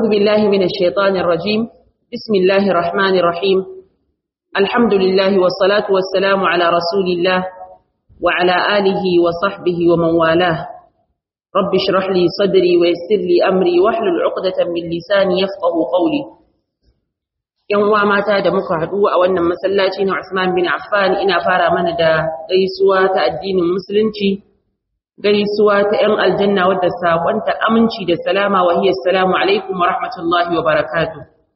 أعوذ بالله من الشيطان الرجيم بسم الله الرحمن الرحيم الحمد لله والصلاة والسلام على رسول الله وعلى آله وصحبه ومن والاه رب اشرح لي صدري ويسر لي أمري واحلل عقدة من لساني يفقه قولي yan uwa mata da muka haɗu a wannan masallaci na Usman bin Affan ina fara mana da gaisuwa ta addinin musulunci gaisuwa ta ‘yan aljanna wadda saƙonta aminci da salama wa hiyar salamu alaikum wa rahmatullahi wa barakatu.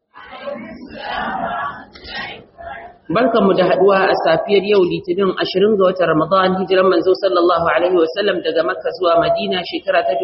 Barkanmu da haɗuwa a safiyar yau litinin ashirin ga watan Ramadan hijiran manzo sallallahu Alaihi wasallam daga Makka zuwa Madina shekara ta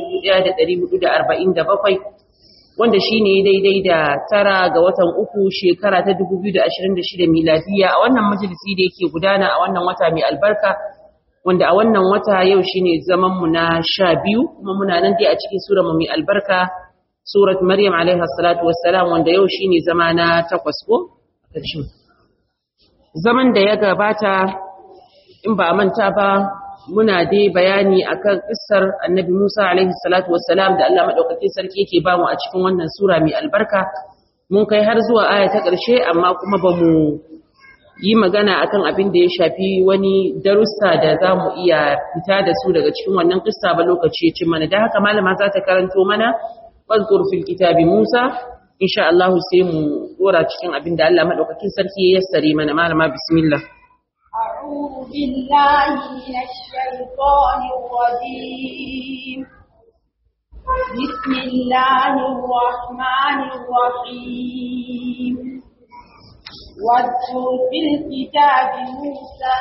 1447 wanda shi ne daidai da tara ga watan uku shekara ta 2026 miladiya a wannan majalisi da yake gudana a wannan wata mai albarka wanda a wannan wata yau shine zaman mu na sha biyu kuma muna nan dai a cikin sura mu mai albarka surat maryam alaiha salatu wassalam wanda yau shine zama na takwas ko zaman da ya gabata in ba a manta ba muna dai bayani akan kissar annabi Musa alaihi salatu wassalam da Allah madaukakin sarki yake ba mu a cikin wannan sura mai albarka mun kai har zuwa aya ta ƙarshe amma kuma ba mu yi magana akan abin da ya shafi wani darussa da za mu iya fita da su daga cikin wannan kissa ba lokaci cin mana da haka malama za ta karanto mana fazkur fil kitabi Musa insha Allah sai mu dora cikin abin da Allah madaukakin sarki ya yassare mana malama bismillah أعوذ بالله من الشيطان الرجيم بسم الله الرحمن الرحيم واذكر في الكتاب موسى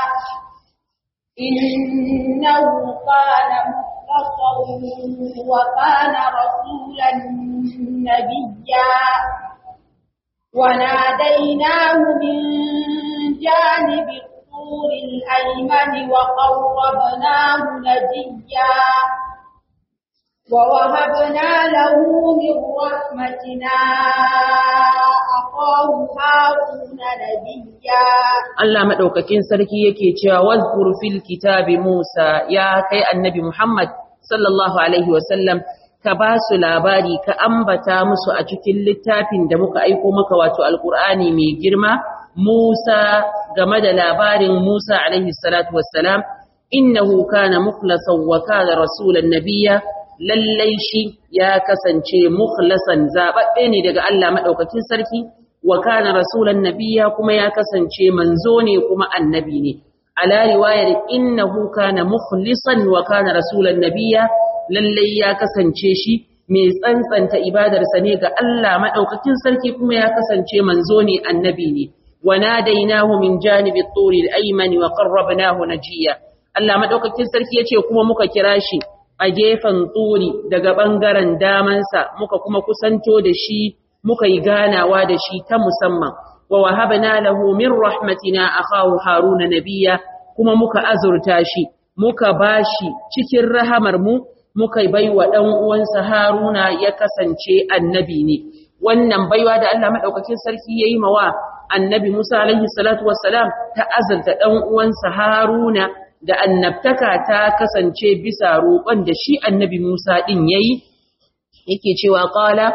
إنه كان مخلصا وكان رسولا نبيا وناديناه من جانب الطور الأيمن وقربناه نجيا ووهبنا له من رحمتنا أخاه هارون نبيا Allah madaukakin sarki yake cewa wazkur fil kitabi Musa ya kai annabi Muhammad sallallahu alaihi wasallam ka ba su labari ka ambata musu a cikin littafin da muka aiko maka wato alkur'ani mai girma Musa game da labarin Musa alaihi salatu wassalam innahu kana mukhlasan wa kana rasulan nabiyya lallai shi ya kasance mukhlasan zababbe ne daga Allah madaukakin sarki wa kana rasulan nabiyya kuma ya kasance manzo ne kuma annabi ne ala riwayar innahu kana mukhlisan wa kana rasulan nabiyya lallai ya kasance shi mai tsantsanta ibadarsa ne ga Allah madaukakin sarki kuma ya kasance manzo ne annabi ne وناديناه من جانب الطور الأيمن وقربناه نجيا Allah madaukakin sarki yace kuma muka kira shi a gefen tsuri daga bangaren damansa muka kuma kusanto da shi muka yi ganawa da shi ta musamman wa wahabna lahu min rahmatina akahu haruna nabiyya kuma muka azurta shi muka bashi cikin rahamar mu muka baiwa dan uwansa haruna ya kasance annabi ne wannan baiwa da Allah madaukakin sarki yayi mawa annabi Musa alaihi salatu wassalam ta azalta ɗan uwansa Haruna da annabtaka ta kasance bisa roƙon da shi annabi Musa ɗin yayi yake cewa qala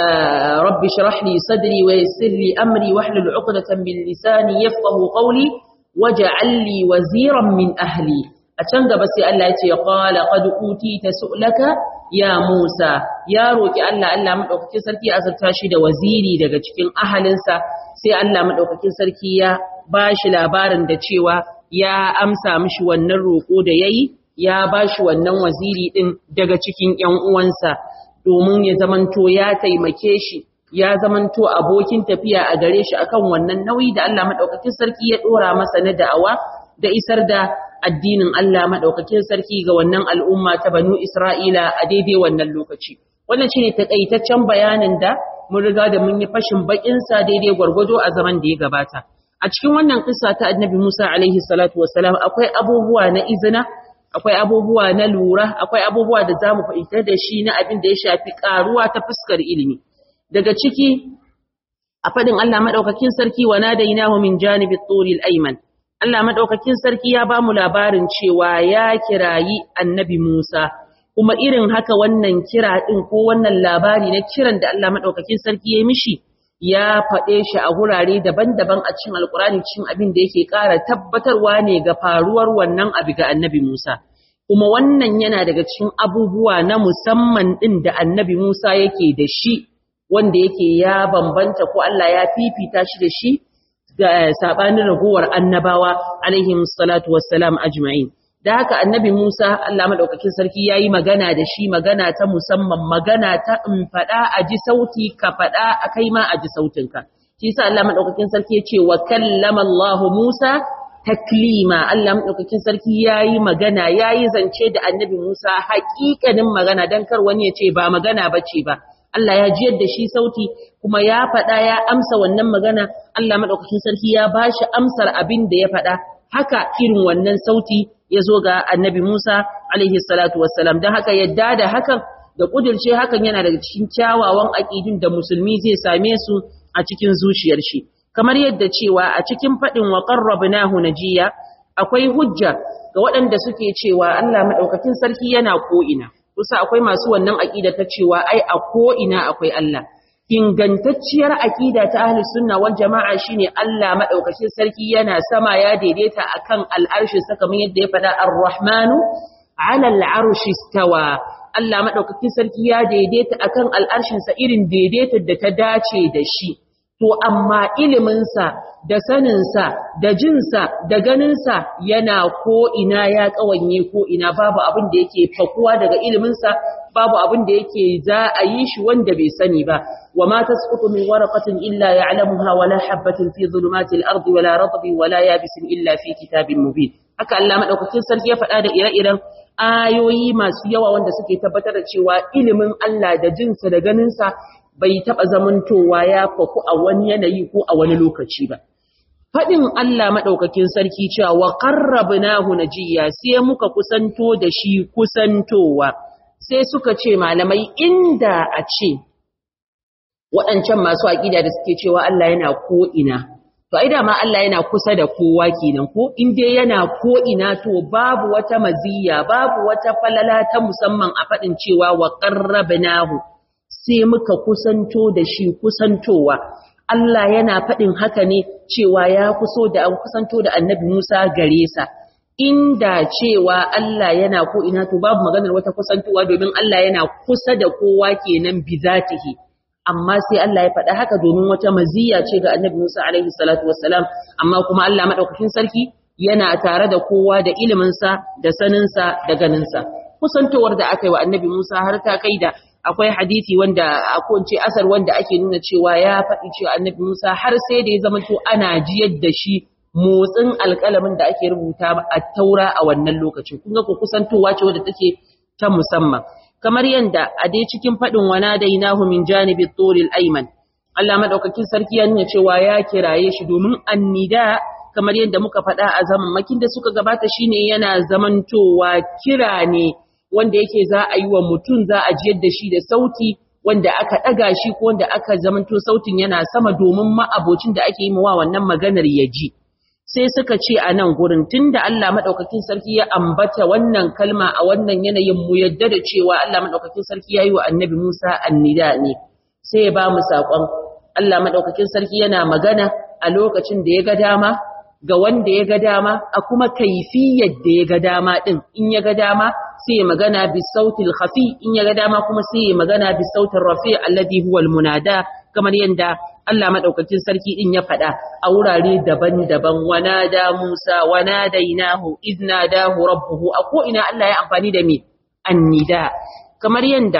rabbi shrah li sadri wa yassir li amri wahlul 'uqdatan min lisani yafqahu qawli waj'al li waziran min ahli a can gaba sai Allah ya ce qala qad utita su'laka ya Musa ya roki Allah Allah madaukakin sarki azurta shi da waziri daga cikin ahalinsa sai Allah madaukakin sarki ya bashi labarin da cewa ya amsa mishi wannan roko da yayi ya bashi wannan waziri din daga cikin ƴan uwansa domin ya zamanto ya taimake shi ya zamanto abokin tafiya a gare shi akan wannan nauyi da Allah madaukakin sarki ya dora masa na da'awa da isar da addinin Allah madaukakin sarki ga wannan al'umma ta Banu Isra'ila a daidai wannan lokaci wannan shine takaitaccen bayanin da mun riga da mun yi fashin bakin sa daidai gwargwado a zaman da ya gabata a cikin wannan kissa ta Annabi Musa alaihi salatu wassalam akwai abubuwa na izina akwai abubuwa na lura akwai abubuwa da zamu fahimtar da shi na abin da ya shafi karuwa ta fuskar ilimi daga ciki a fadin Allah madaukakin sarki wa nadainahu min janibit turil ayman Allah madaukakin sarki ya bamu labarin cewa ya kirayi Annabi Musa kuma irin haka wannan kira din ko wannan labari na kiran da Allah madaukakin sarki ya mishi ya faɗe shi a gurare daban-daban a cikin alkurani cikin abin da yake ƙara tabbatarwa ne ga faruwar wannan abu ga annabi Musa kuma wannan yana daga cikin abubuwa na musamman ɗin da annabi Musa yake da shi wanda yake ya bambanta ko Allah ya fifita shi da shi ga sabanin ragowar annabawa alaihim salatu wassalam ajma'in da haka annabi Musa Allah madaukakin sarki yayi magana da shi magana ta musamman magana ta in fada a ji sauti ka fada akai ma a ji sautinka shi yasa Allah madaukakin sarki ya ce wa kallama Allah Musa taklima Allah madaukakin sarki yayi magana yayi zance da annabi Musa haƙiƙanin magana dan kar wani ya ce ba magana bace ba Allah ya jiyar da shi sauti kuma ya faɗa ya amsa wannan magana Allah madaukakin sarki ya bashi amsar abin da ya faɗa haka irin wannan sauti ya zo ga annabi Musa alaihi salatu wassalam don haka yadda da hakan da kudirce hakan yana daga cikin kyawawan aƙidun da musulmi zai same su a cikin zuciyar shi kamar yadda cewa a cikin faɗin wa qarrabnahu najiya akwai hujja ga waɗanda suke cewa Allah madaukakin sarki yana ko'ina kusa akwai masu wannan aƙida ta cewa ai a ko'ina akwai Allah ingantacciyar aƙida ta ahli sunna wal jama'a shine Allah madaukakin sarki yana sama ya daidaita akan al'arshin sa kamar yadda ya faɗa ar-rahmanu 'ala al-'arshi istawa Allah madaukakin sarki ya daidaita akan al'arshin sa irin daidaitar da ta dace da shi to amma ilimin sa da sanin sa da jin sa da ganin sa yana ko ina ya kawanye ko ina babu abin da yake fakuwa daga ilimin sa babu abin da yake za a yi shi wanda bai sani ba wa ma tasqutu min waraqatin illa ya'lamuha wa la habatin fi dhulumatil ardi wa la ratbin wa la yabisin illa fi kitabin mubin haka Allah madaukakin sarki ya faɗa da ire-iren ayoyi masu yawa wanda suke tabbatar da cewa ilimin Allah da jinsa da ganinsa bai taɓa zamantowa ya faku a wani yanayi ko a wani lokaci ba faɗin Allah maɗaukakin sarki cewa wa qarrabnahu najiya sai muka kusanto da shi kusantowa sai suka ce malamai inda a ce waɗancan masu aƙida da suke cewa Allah yana ko'ina, to ai dama Allah yana kusa da kowa kenan ko in dai yana ko'ina to babu wata maziya babu wata falala ta musamman a faɗin cewa wa ƙarrabnahu sai muka kusanto da shi kusantowa. Allah yana faɗin haka ne cewa ya kuso da an kusanto da annabi Musa gare sa. inda cewa Allah yana ko ina to babu maganar wata kusantowa domin Allah yana kusa da kowa kenan bi zatihi amma sai Allah ya faɗa haka domin wata maziya ce ga Annabi Musa alaihi salatu wassalam amma kuma Allah madaukakin sarki yana tare da kowa da ilimin sa da sanin sa da ganin sa kusantowar da aka yi wa Annabi Musa har ta kai da akwai hadisi wanda ko ce asar wanda ake nuna cewa ya faɗi cewa Annabi Musa har sai da ya zama to ana jiyar da shi motsin alƙalamin da ake rubuta a taura a wannan lokacin kun ga ko kusantowa ce wadda take ta musamman kamar yanda a dai cikin fadin wana dainahu min janibi turil ayman Allah madaukakin sarki ya nuna cewa ya kiraye shi domin annida kamar yadda muka faɗa a zaman makin da suka gabata shine yana zamantowa kira ne wanda yake za a yi wa mutum za a jiyar da shi da sauti wanda aka ɗaga shi ko wanda aka zamanto sautin yana sama domin ma'abocin da ake yi wa wannan maganar ya ji sai suka ce a nan gurin tunda Allah madaukakin sarki ya ambata wannan kalma a wannan yanayin mu yadda da cewa Allah madaukakin sarki yayi wa annabi Musa annida ne sai ya ba mu sakon Allah madaukakin sarki yana magana a lokacin da ya ga dama ga wanda ya ga dama a kuma kaifiyar da ya ga dama din in ya ga dama sai ya magana bi sautil khafi in ya ga dama kuma sai ya magana bi sautin rafi alladhi huwa almunada kamar yanda Allah madaukakin sarki din ya faɗa a wurare daban-daban wanada Musa wanadainahu iznadahu rabbuhu a ko ina Allah ya amfani da me annida kamar yanda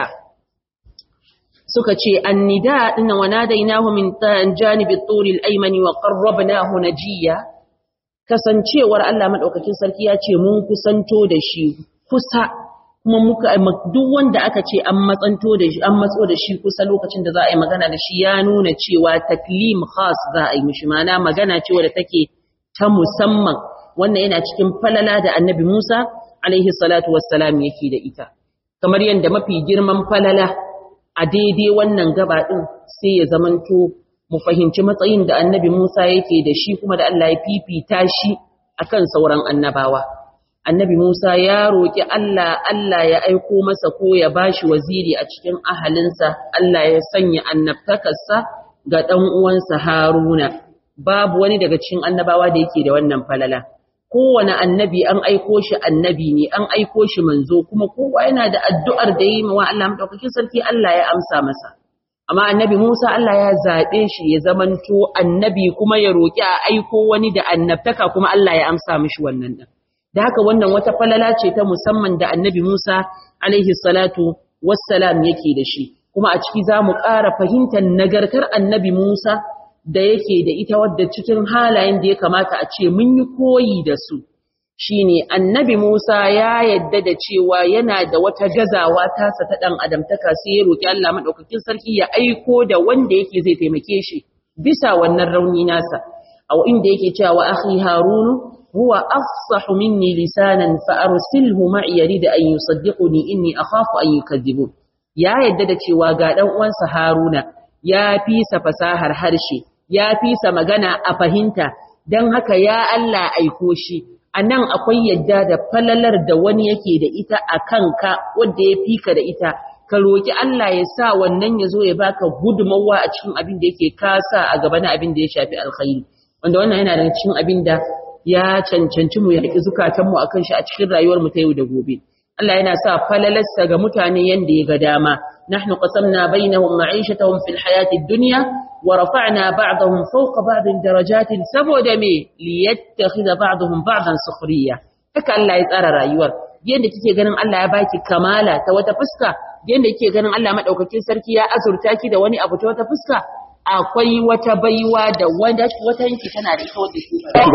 suka ce annida din wanadainahu min janibi at-turi al-ayman wa qarrabnahu najiya kasancewar Allah madaukakin sarki ya ce mun kusanto da shi kusa kuma muka duk wanda aka ce an matsanto da shi an matso da shi kusa lokacin da za a yi magana da shi ya nuna cewa taklim khas za a yi mishi mana magana ce wadda take ta musamman wannan yana cikin falala da annabi Musa alaihi salatu wassalam yake da ita kamar yadda mafi girman falala a daidai wannan gaba din sai ya zamanto mu fahimci matsayin da annabi Musa yake da shi kuma da Allah ya fifita shi akan sauran annabawa annabi Musa ya roƙi Allah Allah ya aiko masa ko ya bashi waziri a cikin ahalinsa Allah ya sanya annabtakarsa ga ɗan uwansa Haruna babu wani daga cikin annabawa da yake da wannan falala kowane annabi an aiko shi annabi ne an aiko shi manzo kuma kowa yana da addu'ar da yi wa Allah madaukakin sarki Allah ya amsa masa amma annabi Musa Allah ya zaɓe shi ya zamanto annabi kuma ya roƙi a aiko wani da annabtaka kuma Allah ya amsa mishi wannan din da haka wannan wata falala ce ta musamman da annabi Musa alaihi salatu wassalam yake da shi kuma a ciki zamu ƙara fahimtar nagartar annabi Musa da yake da ita wadda cikin halayen da ya kamata a ce mun yi koyi da su shine annabi Musa ya yadda da cewa yana da wata gazawa tasa ta dan adamtaka sai ya roki Allah madaukakin sarki ya aiko da wanda yake zai taimake shi bisa wannan rauni nasa a inda yake cewa akhi harunu huwa afsahu minni lisanan fa arsilhu ma'i yarid an yusaddiquni inni akhafu an yukadhibun ya yadda da cewa ga dan uwansa haruna ya fi sa fasahar harshe ya fi sa magana a fahimta don haka ya Allah aiko shi a nan akwai yadda da falalar da wani yake da ita a kanka wadda ya fi ka da ita ka roƙi Allah ya sa wannan ya zo ya baka gudunmawa a cikin abin da yake kasa a gaba na abin da ya shafi alkhairi wanda wannan yana daga cikin abin da ya cancanci mu yaƙi zukatanmu a kan shi a cikin rayuwar mu ta yau da gobe Allah yana sa falalarsa ga mutane yanda ya ga dama نحن قسمنا بينهم معيشتهم في الحياة الدنيا ورفعنا بعضهم فوق بعض درجات سبود مي ليتخذ بعضهم بعضا سخرية haka Allah ya tsara rayuwar yadda kike ganin Allah ya baki kamala ta wata fuska yadda kike ganin Allah madaukakin sarki ya azurta ki da wani abu ta wata fuska akwai wata baiwa da wanda wata yanki tana da ita wadda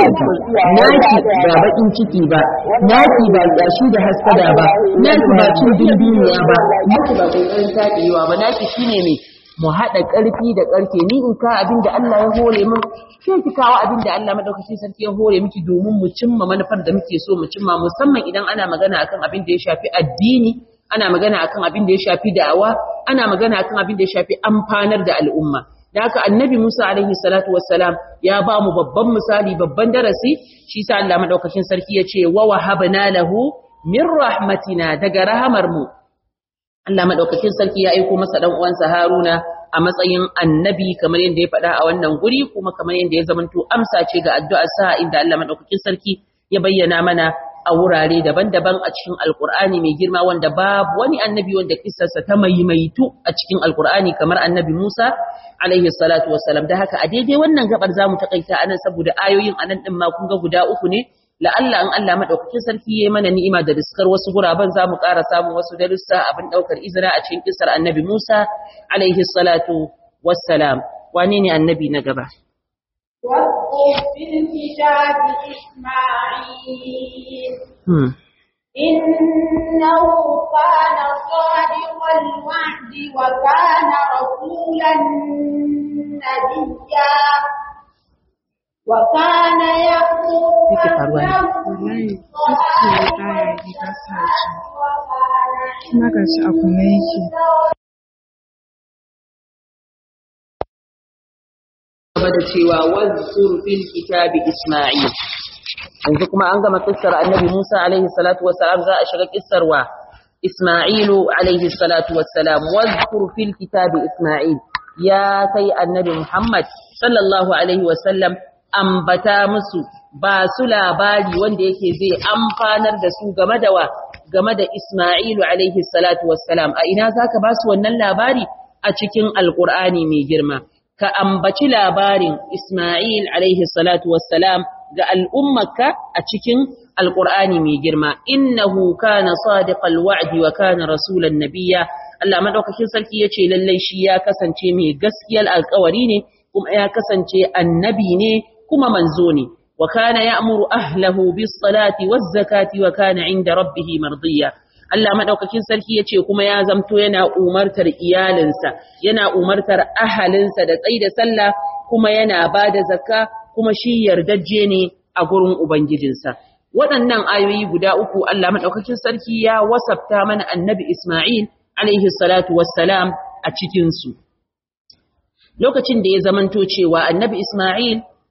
ke naki ba bakin ciki ba naki ba gashi da haskada ba naki ba cin dindiniya ba naki ba kokarin taɗewa ba naki shine mai mu haɗa ƙarfi da ƙarfe ni in ka abin da Allah ya hore min sai ki kawo abin da Allah madaukakin sarki ya hore miki domin mu cimma manufar da muke so mu cimma musamman idan ana magana akan abin da ya shafi addini ana magana akan abin da ya shafi da'awa ana magana akan abin da ya shafi amfanar da al'umma da haka annabi Musa alaihi salatu wassalam ya ba mu babban misali babban darasi shi sa Allah madaukakin sarki ya ce wa wahabna lahu min rahmatina daga rahamar mu Allah madaukakin sarki ya aiko masa dan uwansa Haruna a matsayin annabi kamar yadda ya faɗa a wannan guri kuma kamar yadda ya zamanto amsa ce ga addu'ar sa inda Allah madaukakin sarki ya bayyana mana a wurare daban-daban a cikin alkur'ani mai girma wanda babu wani annabi wanda kissarsa ta maimaitu a cikin alkur'ani kamar annabi Musa alaihi salatu wassalam da haka a daidai wannan gabar zamu takaita anan saboda ayoyin anan din ma kun ga guda uku ne la'alla an Allah madaukakin sarki yayi mana ni'ima da riskar wasu guraban zamu ƙara samun wasu darussa abin daukar izina a cikin kissar annabi Musa alaihi salatu wassalam wane ne annabi na gaba واذكر في الكتاب إسماعيل hmm. إنه كان صادق الوعد وكان رسولا نبيا وكان يأمر Yake faruwa ne. kuma ga shi a kunne yake gaba da cewa wazzur fil kitabi Isma'il yanzu kuma an gama kissar Annabi Musa alaihi salatu wassalam za a shiga kissar wa Isma'ilu alaihi salatu wassalam wazzur fil kitabi Isma'il ya kai Annabi Muhammad sallallahu alaihi wasallam ambata musu ba su labari wanda yake zai amfanar da su game da wa game da Isma'ilu alaihi salatu wassalam a ina zaka ba su wannan labari a cikin alqur'ani mai girma ka ambaci labarin Ismail alaihi salatu wassalam ga al'ummarka a cikin Alƙur'ani mai girma, innahu kana sadiqal wa'di wa kana rasulan nabiyya Allah madaukakin sarki yace lallai shi ya kasance mai gaskiyar alƙawari ne kuma ya kasance annabi ne kuma manzo ne wa kana ya'muru ahlahu bis salati waz zakati wa kana 'inda rabbih mardiya Allah madaukakin sarki yace kuma ya zamto yana umartar iyalinsa yana umartar ahalinsa da tsaida sallah kuma yana bada zakka kuma shi yardajje ne a gurin ubangijinsa waɗannan ayoyi guda uku Allah madaukakin sarki ya wasafta mana annabi Isma'il alaihi salatu wassalam a cikin su lokacin da ya zamanto cewa annabi Isma'il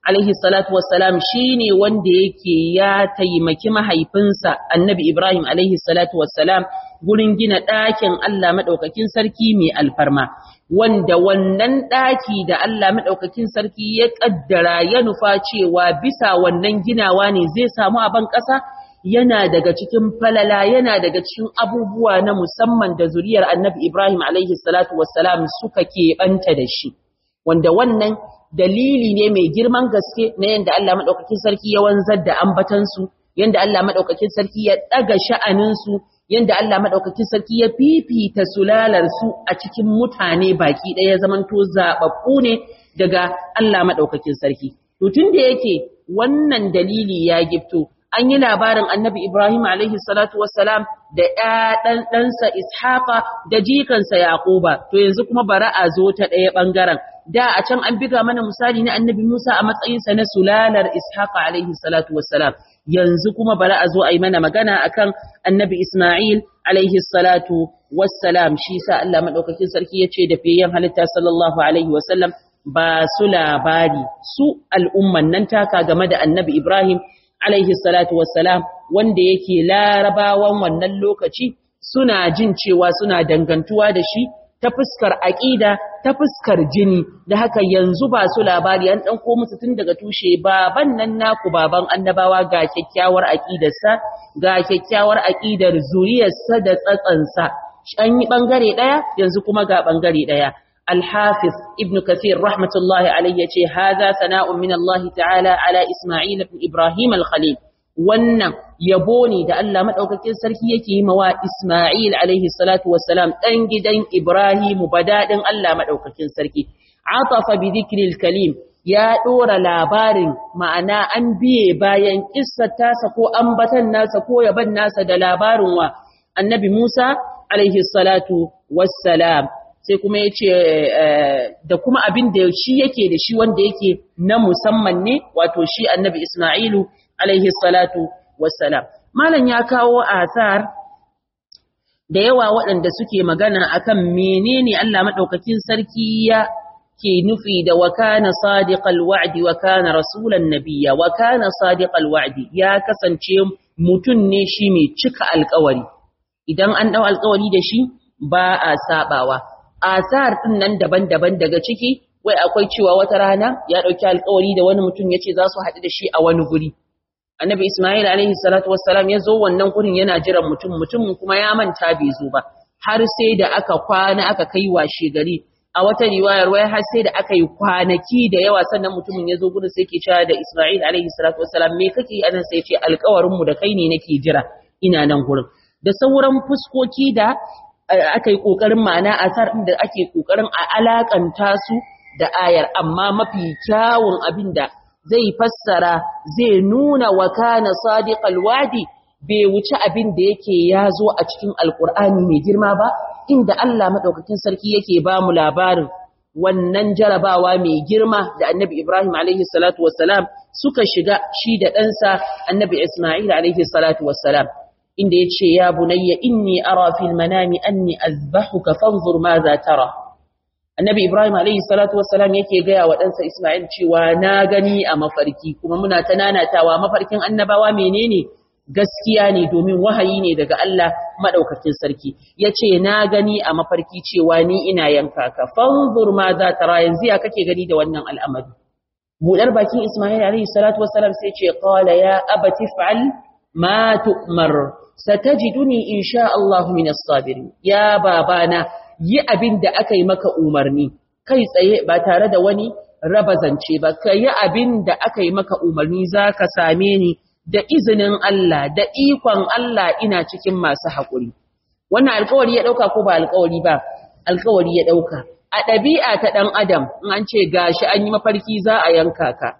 alaihi salatu wassalam shine wanda yake ya taimaki mahaifinsa annabi Ibrahim alaihi salatu wassalam gurin gina ɗakin Allah maɗaukakin sarki mai alfarma wanda wannan ɗaki da Allah maɗaukakin sarki ya ƙaddara ya nufa cewa bisa wannan ginawa ne zai samu a ban ƙasa yana daga cikin falala yana daga cikin abubuwa na musamman da zuriyar annabi Ibrahim alaihi salatu wassalam suka keɓanta da shi wanda wannan dalili ne mai girman gaske na yadda Allah maɗaukakin sarki ya wanzar da ambatansu yadda Allah maɗaukakin sarki ya ɗaga sha'aninsu yadda Allah maɗaukakin sarki ya fifita sulalarsu a cikin mutane baki ɗaya zamanto zaɓaɓɓu ne daga Allah maɗaukakin sarki. To tun da yake wannan dalili ya gifto an yi labarin annabi Ibrahim alaihi salatu wassalam da ɗan ɗansa Ishaqa da jikansa Yaquba to yanzu kuma bara a zo ta ɗaya ɓangaren da a can an biga mana misali na annabi Musa a matsayinsa na sulalar Ishaqa alaihi salatu wassalam yanzu kuma bara a zo a yi mana magana akan annabi Ismail alaihi salatu wassalam shi sa Allah madaukakin sarki ya ce da fiyayen halitta sallallahu alaihi wasallam ba su labari su al'umman nan taka game da annabi Ibrahim alaihi salatu wassalam wanda yake larabawan wannan lokaci suna jin cewa suna dangantuwa da shi ta fuskar aƙida ta fuskar jini da haka yanzu ba su labari an ɗan ko musu tun daga tushe baban nan naku baban annabawa ga kyakkyawar aƙidarsa ga kyakkyawar aƙidar zuriyarsa da tsatsansa an yi ɓangare ɗaya yanzu kuma ga ɓangare ɗaya الحافظ ابن كثير رحمة الله عليه يقول هذا ثناء من الله تعالى على إسماعيل بن إبراهيم الخليل wannan yabo ne da Allah madaukakin sarki yake yi mawa Isma'il alaihi salatu wassalam dan gidan Ibrahim badadin Allah madaukakin sarki atafa bi dhikril kalim ya dora labarin ma'ana an biye bayan kissar tasa ko ambatan nasa ko yaban nasa da labarin wa annabi Musa alaihi salatu wassalam sai kuma ya ce da kuma abin da shi yake da shi wanda yake na musamman ne wato shi annabi Ismailu alaihi salatu wassalam malam ya kawo asar da yawa waɗanda suke magana akan menene Allah madaukakin sarki ya ke nufi da wa kana sadiqal wa'di wa kana rasulan nabiyya wa kana sadiqal wa'di ya kasance mutun ne shi mai cika alƙawari idan an dau alƙawari da shi ba a sabawa asar din nan daban-daban daga ciki wai akwai cewa wata rana ya dauki alƙawari da wani mutum yace za su haɗu da shi a wani guri annabi isma'il alaihi salatu wassalam ya zo wannan gurin yana jiran mutum mutum kuma ya manta bai zo ba har sai da aka kwana aka kai washe gari a wata riwayar wai har sai da aka yi kwanaki da yawa sannan mutumin ya zo gurin sai ke cewa da isma'il alaihi salatu wassalam me kake yi anan sai ya ce alƙawarin mu da kai ne nake jira ina nan gurin da sauran fuskoki da aka yi ƙoƙarin ma'ana asar da ake ƙoƙarin a alaƙanta su da ayar amma mafi kyawun abin da zai fassara zai nuna wa kana sadiqal wadi bai wuce abin da yake ya zo a cikin alƙur'ani mai girma ba inda Allah madaukakin sarki yake ba mu labarin wannan jarabawa mai girma da annabi Ibrahim alaihi salatu wassalam suka shiga shi da ɗansa annabi Ismail alaihi salatu wassalam inda ya ce ya bunayya inni ara fil manami anni azbahuka fanzur ma za tara annabi ibrahim alayhi salatu wassalam yake gaya wa ɗansa isma'il cewa na gani a mafarki kuma muna ta nanatawa mafarkin annabawa menene gaskiya ne domin wahayi ne daga Allah madaukakin sarki yace na gani a mafarki cewa ni ina yanka ka fanzur ma za tara yanzu ya kake gani da wannan al'amari budar bakin isma'il alayhi salatu wassalam sai ce qala ya abati fa'al ma tu'mar satajiduni insha Allah min as-sabirin ya babana yi abin da aka yi maka umarni kai tsaye ba tare da wani raba zance ba kai abin da aka yi maka umarni zaka same ni da izinin Allah da ikon Allah ina cikin masu haƙuri wannan alƙawari ya dauka ko ba alƙawari ba alƙawari ya dauka a ɗabi'a ta ɗan adam in an ce gashi an yi mafarki za a yanka ka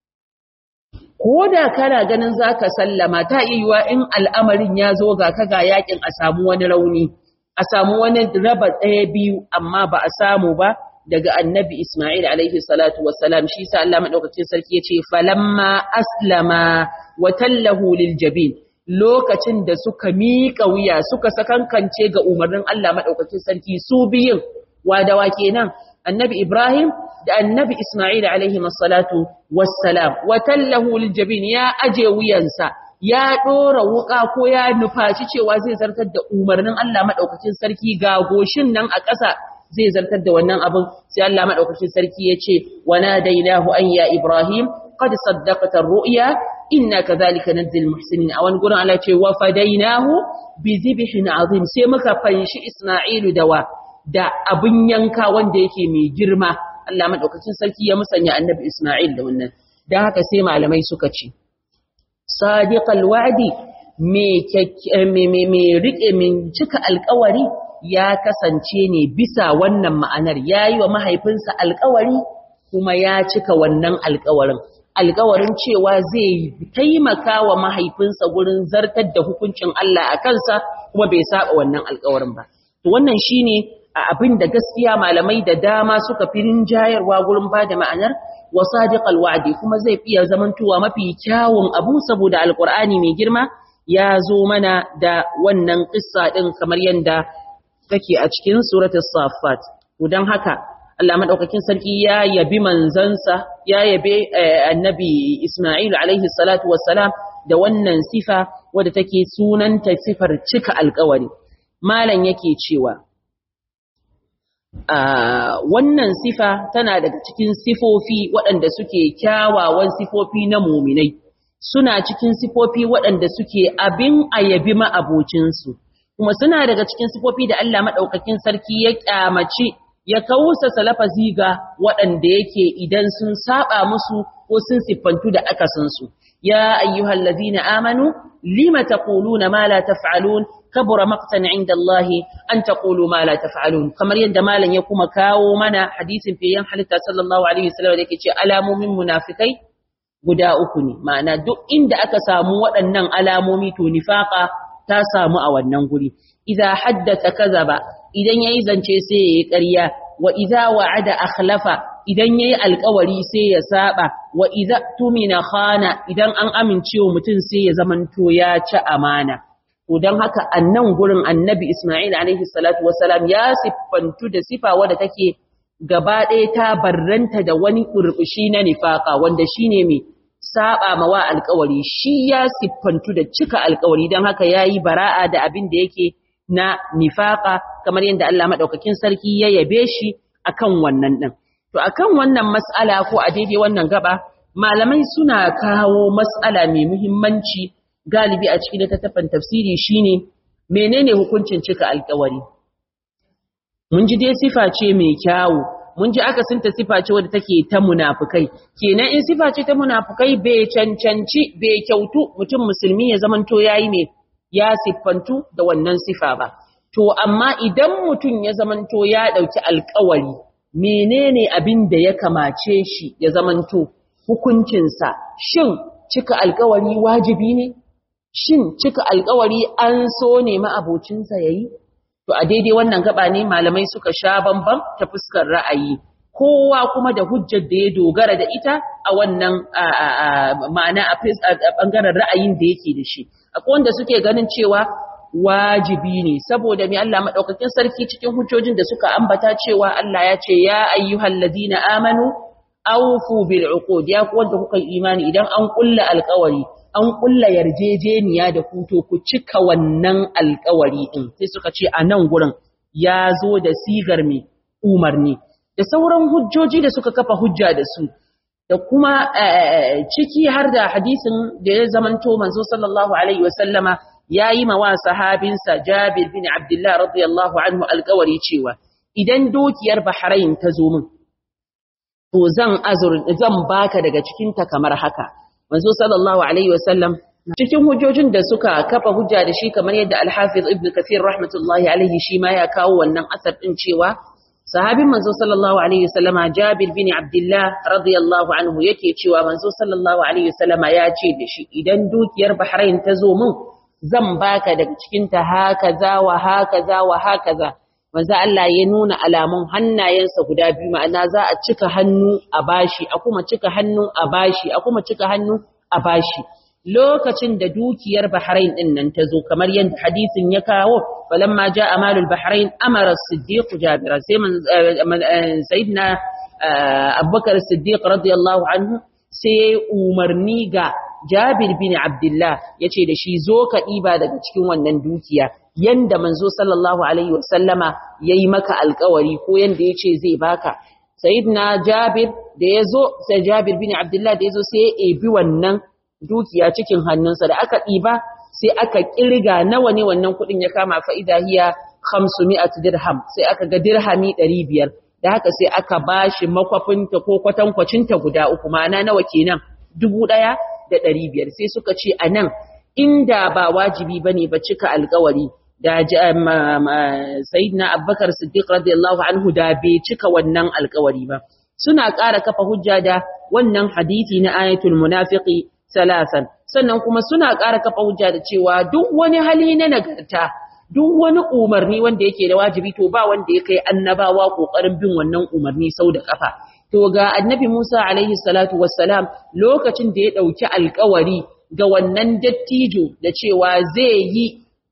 ko da kana ganin za ka sallama ta iya in al'amarin ya zo ga ka ga yakin a samu wani rauni a samu wani raba ɗaya biyu amma ba a samu ba daga annabi Ismail alaihi salatu wassalam shi sa Allah madaukakin sarki yace falamma aslama wa tallahu lil jabin lokacin da suka miƙa wuya suka sakankance ga umarnin Allah madaukakin sarki su biyun wadawa kenan annabi Ibrahim da annabi Isma'il alaihi salatu wassalam wa tallahu liljabin ya aje wuyansa ya dora wuka ko ya nufaci cewa zai zartar da umarnin Allah madaukakin sarki ga goshin nan a ƙasa zai zartar da wannan abin sai Allah madaukakin sarki ya ce wa nadainahu an ya ibrahim qad saddaqta ar-ru'ya inna kadhalika najzil muhsinin a wani gurin Allah ce wa fadainahu bi zibhin azim sai muka fanshi Isma'ilu da wa da abun yanka wanda yake mai girma Allah madaukakin sarki ya musanya annabi Isma'il da wannan dan haka sai malamai suka ce sadiqal wa'di me me rike min cika alƙawari ya kasance ne bisa wannan ma'anar yayi wa mahaifinsa alƙawari kuma ya cika wannan alƙawarin alƙawarin cewa zai taimaka wa mahaifinsa gurin zartar da hukuncin Allah a kansa kuma bai saba wannan alƙawarin ba to wannan shine abin da gaskiya malamai da dama suka fi rinjayarwa gurin ba da ma'anar wa sadiqal wa'di kuma zai fiye zamantowa mafi kyawun abu saboda alqur'ani mai girma ya zo mana da wannan qissa din kamar yanda take a cikin suratul safat to dan haka Allah madaukakin sarki ya yabi manzansa ya yabe annabi Isma'il alaihi salatu wassalam da wannan sifa wadda take sunanta sifar cika alƙawari malam yake cewa wannan sifa tana daga cikin sifofi waɗanda suke kyawawan sifofi na muminai suna cikin sifofi waɗanda suke abin ayabi ma'abocinsu kuma suna daga cikin sifofi da Allah maɗaukakin sarki ya ƙyamaci ya kausa salafazi ga waɗanda yake idan sun saba musu ko sun siffantu da akasinsu ya ayyuhal ladina amanu lima taquluna ma la taf'alun kabura maqtan inda Allah an taqulu ma la taf'alun kamar yadda malam ya kuma kawo mana hadisin fiyan halitta sallallahu alaihi wasallam da yake ce alamomin munafikai guda uku ne ma'ana duk inda aka samu waɗannan alamomi to nifaqa ta samu a wannan guri idza haddatha kazaba idan yayi zance sai yayi ƙarya wa idza wa'ada akhlafa idan yayi alƙawari sai ya saba wa idza tumina khana idan an amincewa mutum sai ya zamanto ya ci amana to dan haka annan gurin annabi Isma'il alaihi salatu wassalam ya siffantu da sifa wadda take gaba ɗaya ta barranta da wani burbushi na nifaka wanda shine mai saba mawa alƙawari shi ya siffantu da cika alƙawari dan haka yayi bara'a da abin da yake na nifaka kamar yadda Allah madaukakin sarki ya yabe shi akan wannan din to akan wannan mas'ala ko a daidai wannan gaba malamai suna kawo mas'ala mai muhimmanci galibi a cikin littattafan tafsiri shine menene hukuncin cika alƙawari mun ji dai sifa ce mai kyawu mun ji akasinta sifa ce wadda take ta munafukai kenan in sifa ce ta munafukai bai cancanci bai kyautu mutum musulmi ya zamanto yayi ne ya siffantu da wannan sifa ba to amma idan mutum ya zamanto ya dauki alƙawari menene abin da ya kamace shi ya zamanto hukuncinsa shin cika alƙawari wajibi ne shin cika alƙawari an so ne ma abocinsa yayi To a daidai wannan gaba ne malamai suka sha bamban ta fuskar ra'ayi, kowa kuma da hujjar da ya dogara da ita a wannan ma'ana a ɓangaren ra'ayin da yake da shi. Akwai wanda suke ganin cewa wajibi ne, saboda mai Allah maɗaukakin sarki cikin hujjojin da suka ambata cewa Allah ya ce, Ya ayyuhal ladina amanu, aufu bil uqud ya ku wanda kuka imani idan an kulla alƙawari an kulla yarjejeniya da ku to ku cika wannan alkawari din sai suka ce a nan gurin ya zo da sigar mai umarni da sauran hujjoji da suka kafa hujja da su da kuma ciki har da hadisin da ya zamanto manzo sallallahu alaihi wasallama yayi mawa sahabinsa Jabir bin Abdullah radiyallahu anhu alkawari cewa idan dokiyar Bahrain ta zo min to zan azur zan baka daga cikin ta kamar haka manzo sallallahu alaihi wasallam cikin hujjojin da suka kafa hujja da shi kamar yadda al-Hafiz Ibn Kathir rahmatullahi alaihi shi ma ya kawo wannan asar din cewa sahabin manzo sallallahu alaihi wasallama Jabir bin Abdullah radiyallahu anhu yake cewa manzo sallallahu alaihi wasallama ya ce da shi idan dukiyar Bahrain ta zo min zan baka daga cikin ta hakaza wa hakaza wa hakaza manzo Allah ya nuna alamun hannayensa guda biyu ma'ana za a cika hannu a bashi a kuma cika hannu a bashi a kuma cika hannu a bashi lokacin da dukiyar Bahrain din nan ta zo kamar yadda hadisin ya kawo falamma jaa amalul Bahrain amara as-siddiq Jabir sai man sayyidina abubakar siddiq radiyallahu anhu sai umarni ga jabir bin abdullah ya ce da shi zo ka ɗiba daga cikin wannan dukiya yanda manzo sallallahu alaihi wasallama ya yi maka alkawari ko yanda ya ce zai baka sayidina jabir da ya zo sai jabir bin abdullah da ya zo sai ya ebi wannan dukiya cikin hannunsa da aka ɗiba sai aka ƙirga nawa ne wannan kuɗin ya kama fa'ida hiya 500 dirham sai aka ga dirhami 500 da haka sai aka bashi makwafinta ko kwatankwacinta guda uku ma'ana nawa kenan dubu ɗaya da ɗari biyar sai suka ce a nan inda ba wajibi ba ne ba cika alkawari da sayidina abubakar siddiq radiyallahu anhu da bai cika wannan alkawari ba suna ƙara kafa hujja da wannan hadisi na ayatul munafiqi salasan sannan kuma suna ƙara kafa hujja da cewa duk wani hali na nagarta duk wani umarni wanda yake da wajibi to ba wanda ya kai annabawa kokarin bin wannan umarni sau da kafa to ga annabi Musa alaihi salatu wassalam lokacin da ya dauki alkawari ga wannan dattijo da cewa zai yi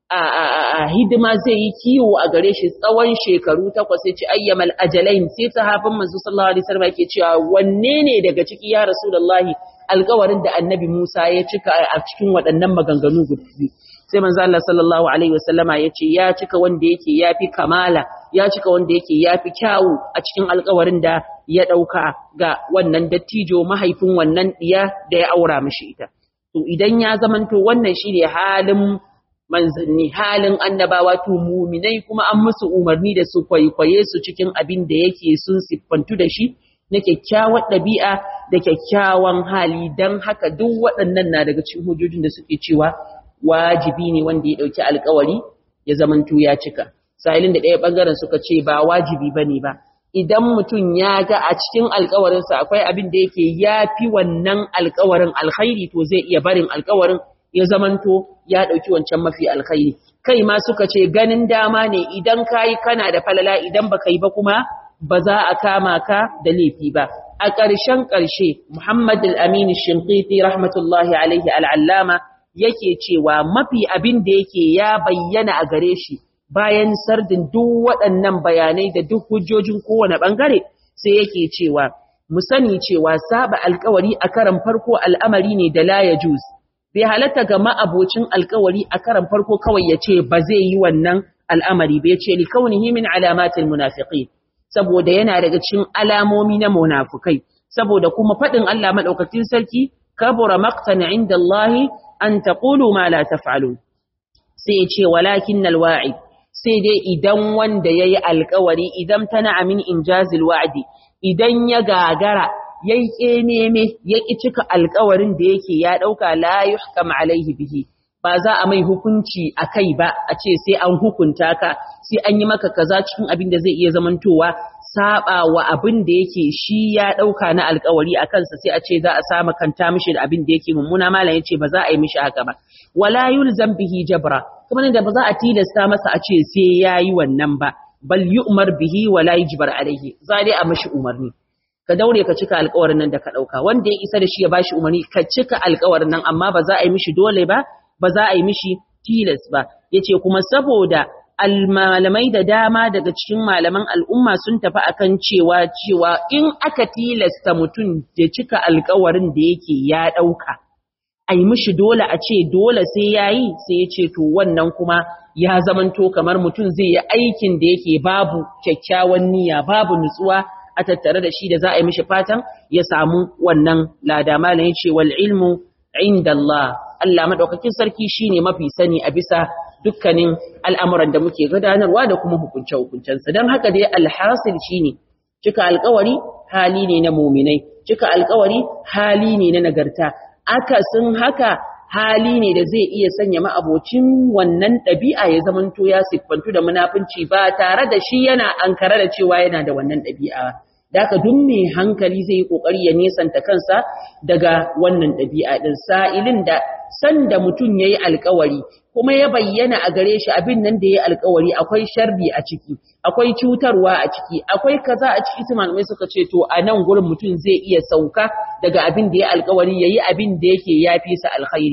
a hidima zai yi kiwo a gare shi tsawon shekaru takwas sai ce ayyamal ajalain sai sahabin manzo sallallahu alaihi wasallam yake cewa wanne ne daga ciki ya rasulullahi alkawarin da annabi Musa ya cika a cikin waɗannan maganganu guda sai manzo Allah sallallahu alaihi wasallama yace ya cika wanda yake yafi kamala ya cika wanda yake yafi kyawu a cikin alƙawarin da ya dauka ga wannan dattijo mahaifin wannan diya da ya aura mishi ita to idan ya zamanto wannan shine halin manzanni halin annabawa to muminai kuma an musu umarni da su kwaikwaye su cikin abin da yake sun siffantu da shi na kyakkyawar ɗabi'a da kyakkyawan hali don haka duk waɗannan na daga cikin hujjojin da suke cewa wajibi ne wanda ya ɗauki alkawari ya zamanto ya cika sahilin da ɗaya ɓangaren suka ce ba wajibi ba ne ba idan mutum ya ga a cikin alkawarinsa akwai abin da yake ya fi wannan alkawarin alkhairi to zai iya barin alkawarin ya zamanto ya ɗauki wancan mafi alkhairi kai ma suka ce ganin dama ne idan ka yi kana da falala idan ba yi ba kuma ba za a kama ka da laifi ba a ƙarshen ƙarshe muhammad al-amin shinqiti rahmatullahi alaihi al'allama yake cewa mafi abin da yake ya bayyana a gare shi bayan sardin duk waɗannan bayanai da duk hujjojin kowane ɓangare sai yake cewa mu sani cewa saba alkawari a karan farko al'amari ne da la ya juz bai halatta ga ma'abocin alkawari a karan farko kawai ya ce ba zai yi wannan al'amari bai ce li kaunihi min alamatil munafiqin saboda yana daga cikin alamomi na munafukai saboda kuma faɗin Allah madaukakin sarki kabura maqtan inda Allah an taqulu ma la taf'alun sai ya ce walakinnal wa'id sai dai idan wanda yayi alkawari idan tana amin injazil wa'di idan ya gagara yayi kememe yaki cika alkawarin da yake ya dauka la yuhkam alaihi bihi ba za a mai hukunci akai ba a ce sai an hukunta ka sai an yi maka kaza cikin abin da zai iya zamantowa saba wa abin da yake shi ya dauka na alkawari a kansa sai a ce za a sama kanta mishi da abin da yake mummuna malam yace ba za a yi mishi haka ba wala yulzam bihi jabra kuma da ba za a tilasta masa a ce sai yayi wannan ba bal yu'mar bihi wala yujbar alaihi za dai a mishi umarni ka daure ka cika alkawarin nan da ka dauka wanda ya isa da shi ya bashi umarni ka cika alkawarin nan amma ba za a yi mishi dole ba ba za a yi mishi tilas ba yace kuma saboda almalamai da dama daga cikin malaman al'umma sun tafi akan cewa cewa in aka tilasta mutum da cika alkawarin da yake ya dauka a yi mishi dole a ce dole sai ya yi sai ya ce to wannan kuma ya zamanto kamar mutum zai yi aikin da yake babu kyakkyawan niyya babu nutsuwa a tattare da shi da za a yi mishi fatan ya samu wannan lada malam ya ce wal ilmu inda Allah Allah madaukakin sarki shine mafi sani a bisa dukkanin al'amuran da muke gudanarwa da kuma hukunce hukuncensa don haka dai alhasil shine cika alkawari hali ne na muminai cika alkawari hali ne na nagarta akasin haka hali ne da zai iya sanya ma'abocin wannan ɗabi'a ya zamanto ya siffantu da munafunci ba tare da shi yana ankara da cewa yana da wannan ɗabi'a da haka duk mai hankali zai yi ƙoƙari ya nesanta kansa daga wannan ɗabi'a ɗin sa'ilin da sanda mutum ya yi alkawari kuma ya bayyana a gare shi abin nan da ya yi alkawari akwai sharri a ciki akwai cutarwa a ciki akwai kaza a ciki su malamai suka ce to a nan gurin mutum zai iya sauka daga abin da ya alkawari yayi abin da yake yafi sa alkhairi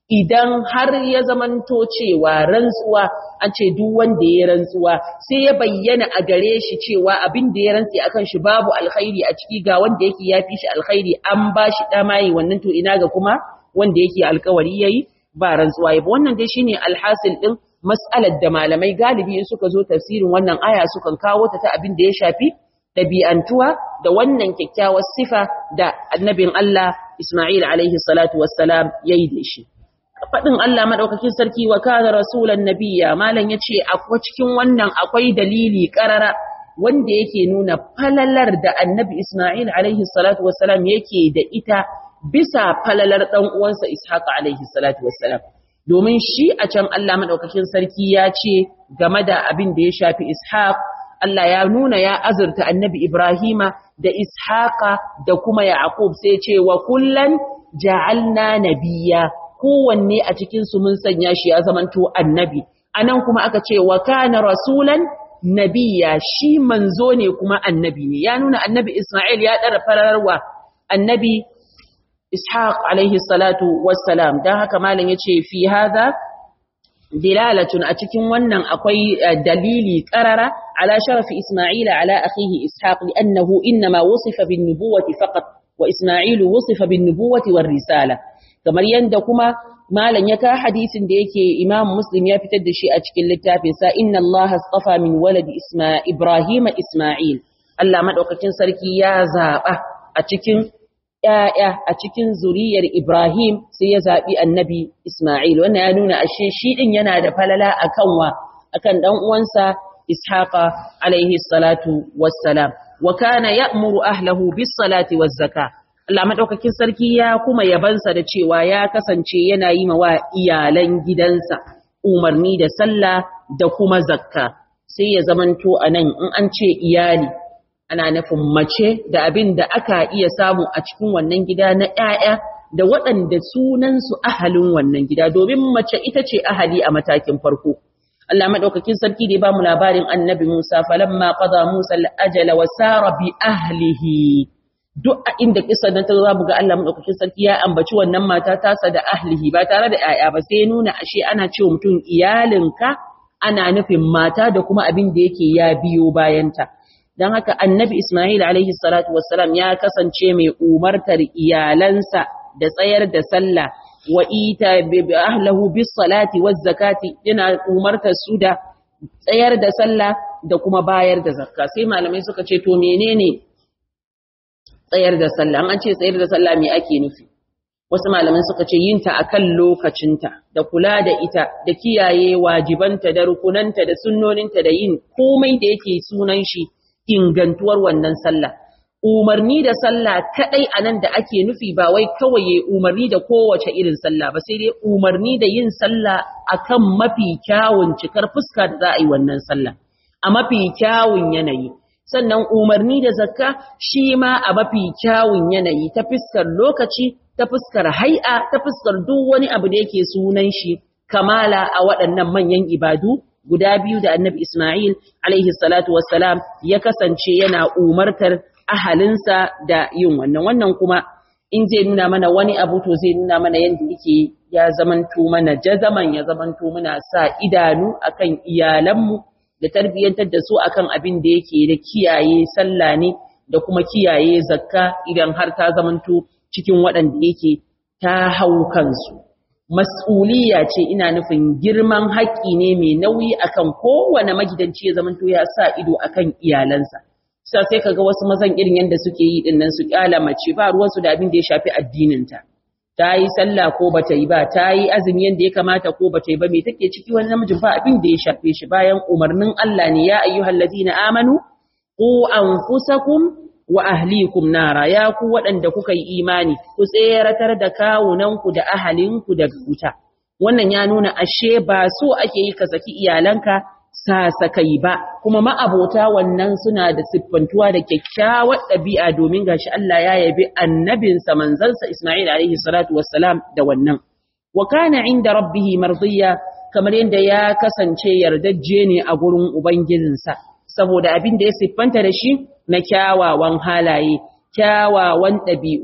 idan har ya zamanto cewa rantsuwa an ce duk wanda ya rantsuwa sai ya bayyana a gare shi cewa abin da ya rantsi akan shi babu alkhairi a ciki ga wanda yake yafi shi alkhairi an ba shi damayi wannan to ina ga kuma wanda yake alkawari yayi ba rantsuwa ba wannan dai shine alhasil din mas'alar da malamai galibi in suka zo tafsirin wannan aya sukan kawo ta ta abin da ya shafi ɗabi'antuwa da wannan kyakkyawar sifa da annabin Allah Ismail alaihi salatu wassalam yayi da shi faɗin Allah maɗaukakin sarki wa kana rasulan nabiyya malam yace akwai cikin wannan akwai dalili ƙarara wanda yake nuna falalar da annabi Ismail alaihi salatu wassalam yake da ita bisa falalar ɗan uwansa Ishaq alaihi salatu wassalam domin shi a can Allah maɗaukakin sarki ya ce game da abin da ya shafi Ishaq Allah ya nuna ya azurta annabi Ibrahima da Ishaqa da kuma Yaqub sai ce wa kullan ja'alna nabiyya kowanne a cikin su mun sanya shi ya zamanto annabi anan kuma aka ce wa kana rasulan nabiyya shi manzo ne kuma annabi ne ya nuna annabi Isma'il ya dara fararwa annabi Ishaq alaihi salatu wassalam dan haka malam yace fi hadha dilalatun a cikin wannan akwai dalili qarara ala sharafi Isma'il ala akhihi Ishaq li'annahu inma wusifa bin nubuwati faqat wa Isma'il wusifa bin nubuwati war risala kamar yanda kuma malam ya ka hadisin da yake Imam Muslim ya fitar da shi a cikin littafin sa inna Allah astafa min waladi Isma'il Ibrahim Isma'il Allah madaukakin sarki ya zaba a cikin ‘ya'ya a cikin zuriyar Ibrahim sai ya zaɓi annabi Ismail, wannan ya nuna ashe shi ɗin yana da falala a kanwa, a kan ɗan'uwansa Ishaqa alaihi salatu wassalam, wa kana ya muru ahlahu bis salati was zaka. Allah maɗaukakin sarki ya kuma yabansa da cewa ya kasance yana yi wa iyalan gidansa umarni da sallah da kuma zakka, sai ya zamanto a nan in an ce iyali. ana nufin mace da abin da aka iya samu a cikin wannan gida na ‘ya'ya da waɗanda sunansu ahalin wannan gida domin mace ita ce ahali a matakin farko. Allah maɗaukakin sarki da ya ba mu labarin annabi Musa falamma qada Musa al-ajala wa sara bi ahlihi duk a inda kisa nan ta za mu ga Allah maɗaukakin sarki ya ambaci wannan mata tasa da ahlihi ba tare da ‘ya'ya ba sai nuna ashe ana cewa mutum iyalinka ana nufin mata da kuma abin da yake ya biyo bayanta. don haka annabi Ismail alaihi salatu wassalam ya kasance mai umartar iyalansa da tsayar da sallah wa ita bi ahlahu bis salati waz zakati yana umartar su da tsayar da sallah da kuma bayar da zakka sai malamai suka ce to menene tsayar da sallah an ce tsayar da sallah me ake nufi wasu malamai suka ce yin ta akan lokacinta da kula da ita da kiyaye wajibanta da rukunanta da sunnoninta da yin komai da yake sunan shi ingantuwar wannan sallah umarni da sallah kadai anan da ake nufi ba wai kawai yayi umarni da kowace irin sallah ba sai dai umarni da yin sallah akan mafi kyawun cikar fuska da za a yi wannan sallah a mafi kyawun yanayi sannan umarni da zakka shi ma a mafi kyawun yanayi ta fuskar lokaci ta fuskar hai'a ta fuskar duk wani abu da yake sunan shi kamala a waɗannan manyan ibadu guda biyu da annabi Ismail alaihi salatu wassalam ya kasance yana umartar ahalinsa da yin wannan wannan kuma in zai nuna mana wani abu to zai nuna mana yadda yake ya zamanto mana jazaman ya zamanto muna sa idanu akan iyalanmu da tarbiyyantar da su akan abin da yake da kiyaye sallah ne da kuma kiyaye zakka idan har ta zamanto cikin waɗanda yake ta hau kansu mas'uliya ce ina nufin girman haƙƙi ne mai nauyi akan kowane magidanci ya zamanto ya sa ido akan iyalansa sai sai kaga wasu mazan irin yanda suke yi din nan su kyala mace ba ruwansu da abin da ya shafi addininta ta yi sallah ko bata yi ba ta yi azumi yanda ya kamata ko bata yi ba me take ciki wani namijin ba abin da ya shafe shi bayan umarnin Allah ne ya ayyuhal ladina amanu qu anfusakum wa ahlikum nara ya ku waɗanda kuka yi imani ku tseratar da kawunanku da ahalinku daga wuta wannan ya nuna ashe ba so ake yi ka saki iyalanka sasakai ba kuma ma'abota wannan suna da siffantuwa da kyakkyawar ɗabi'a domin gashi Allah ya yabi annabinsa manzansa Isma'il alaihi salatu wassalam da wannan wa kana inda rabbih mardiya kamar yadda ya kasance yardajje ne a gurin ubangijinsa saboda abin da ya siffanta da shi na kyawawan halaye, kyawawan ɗabi'u,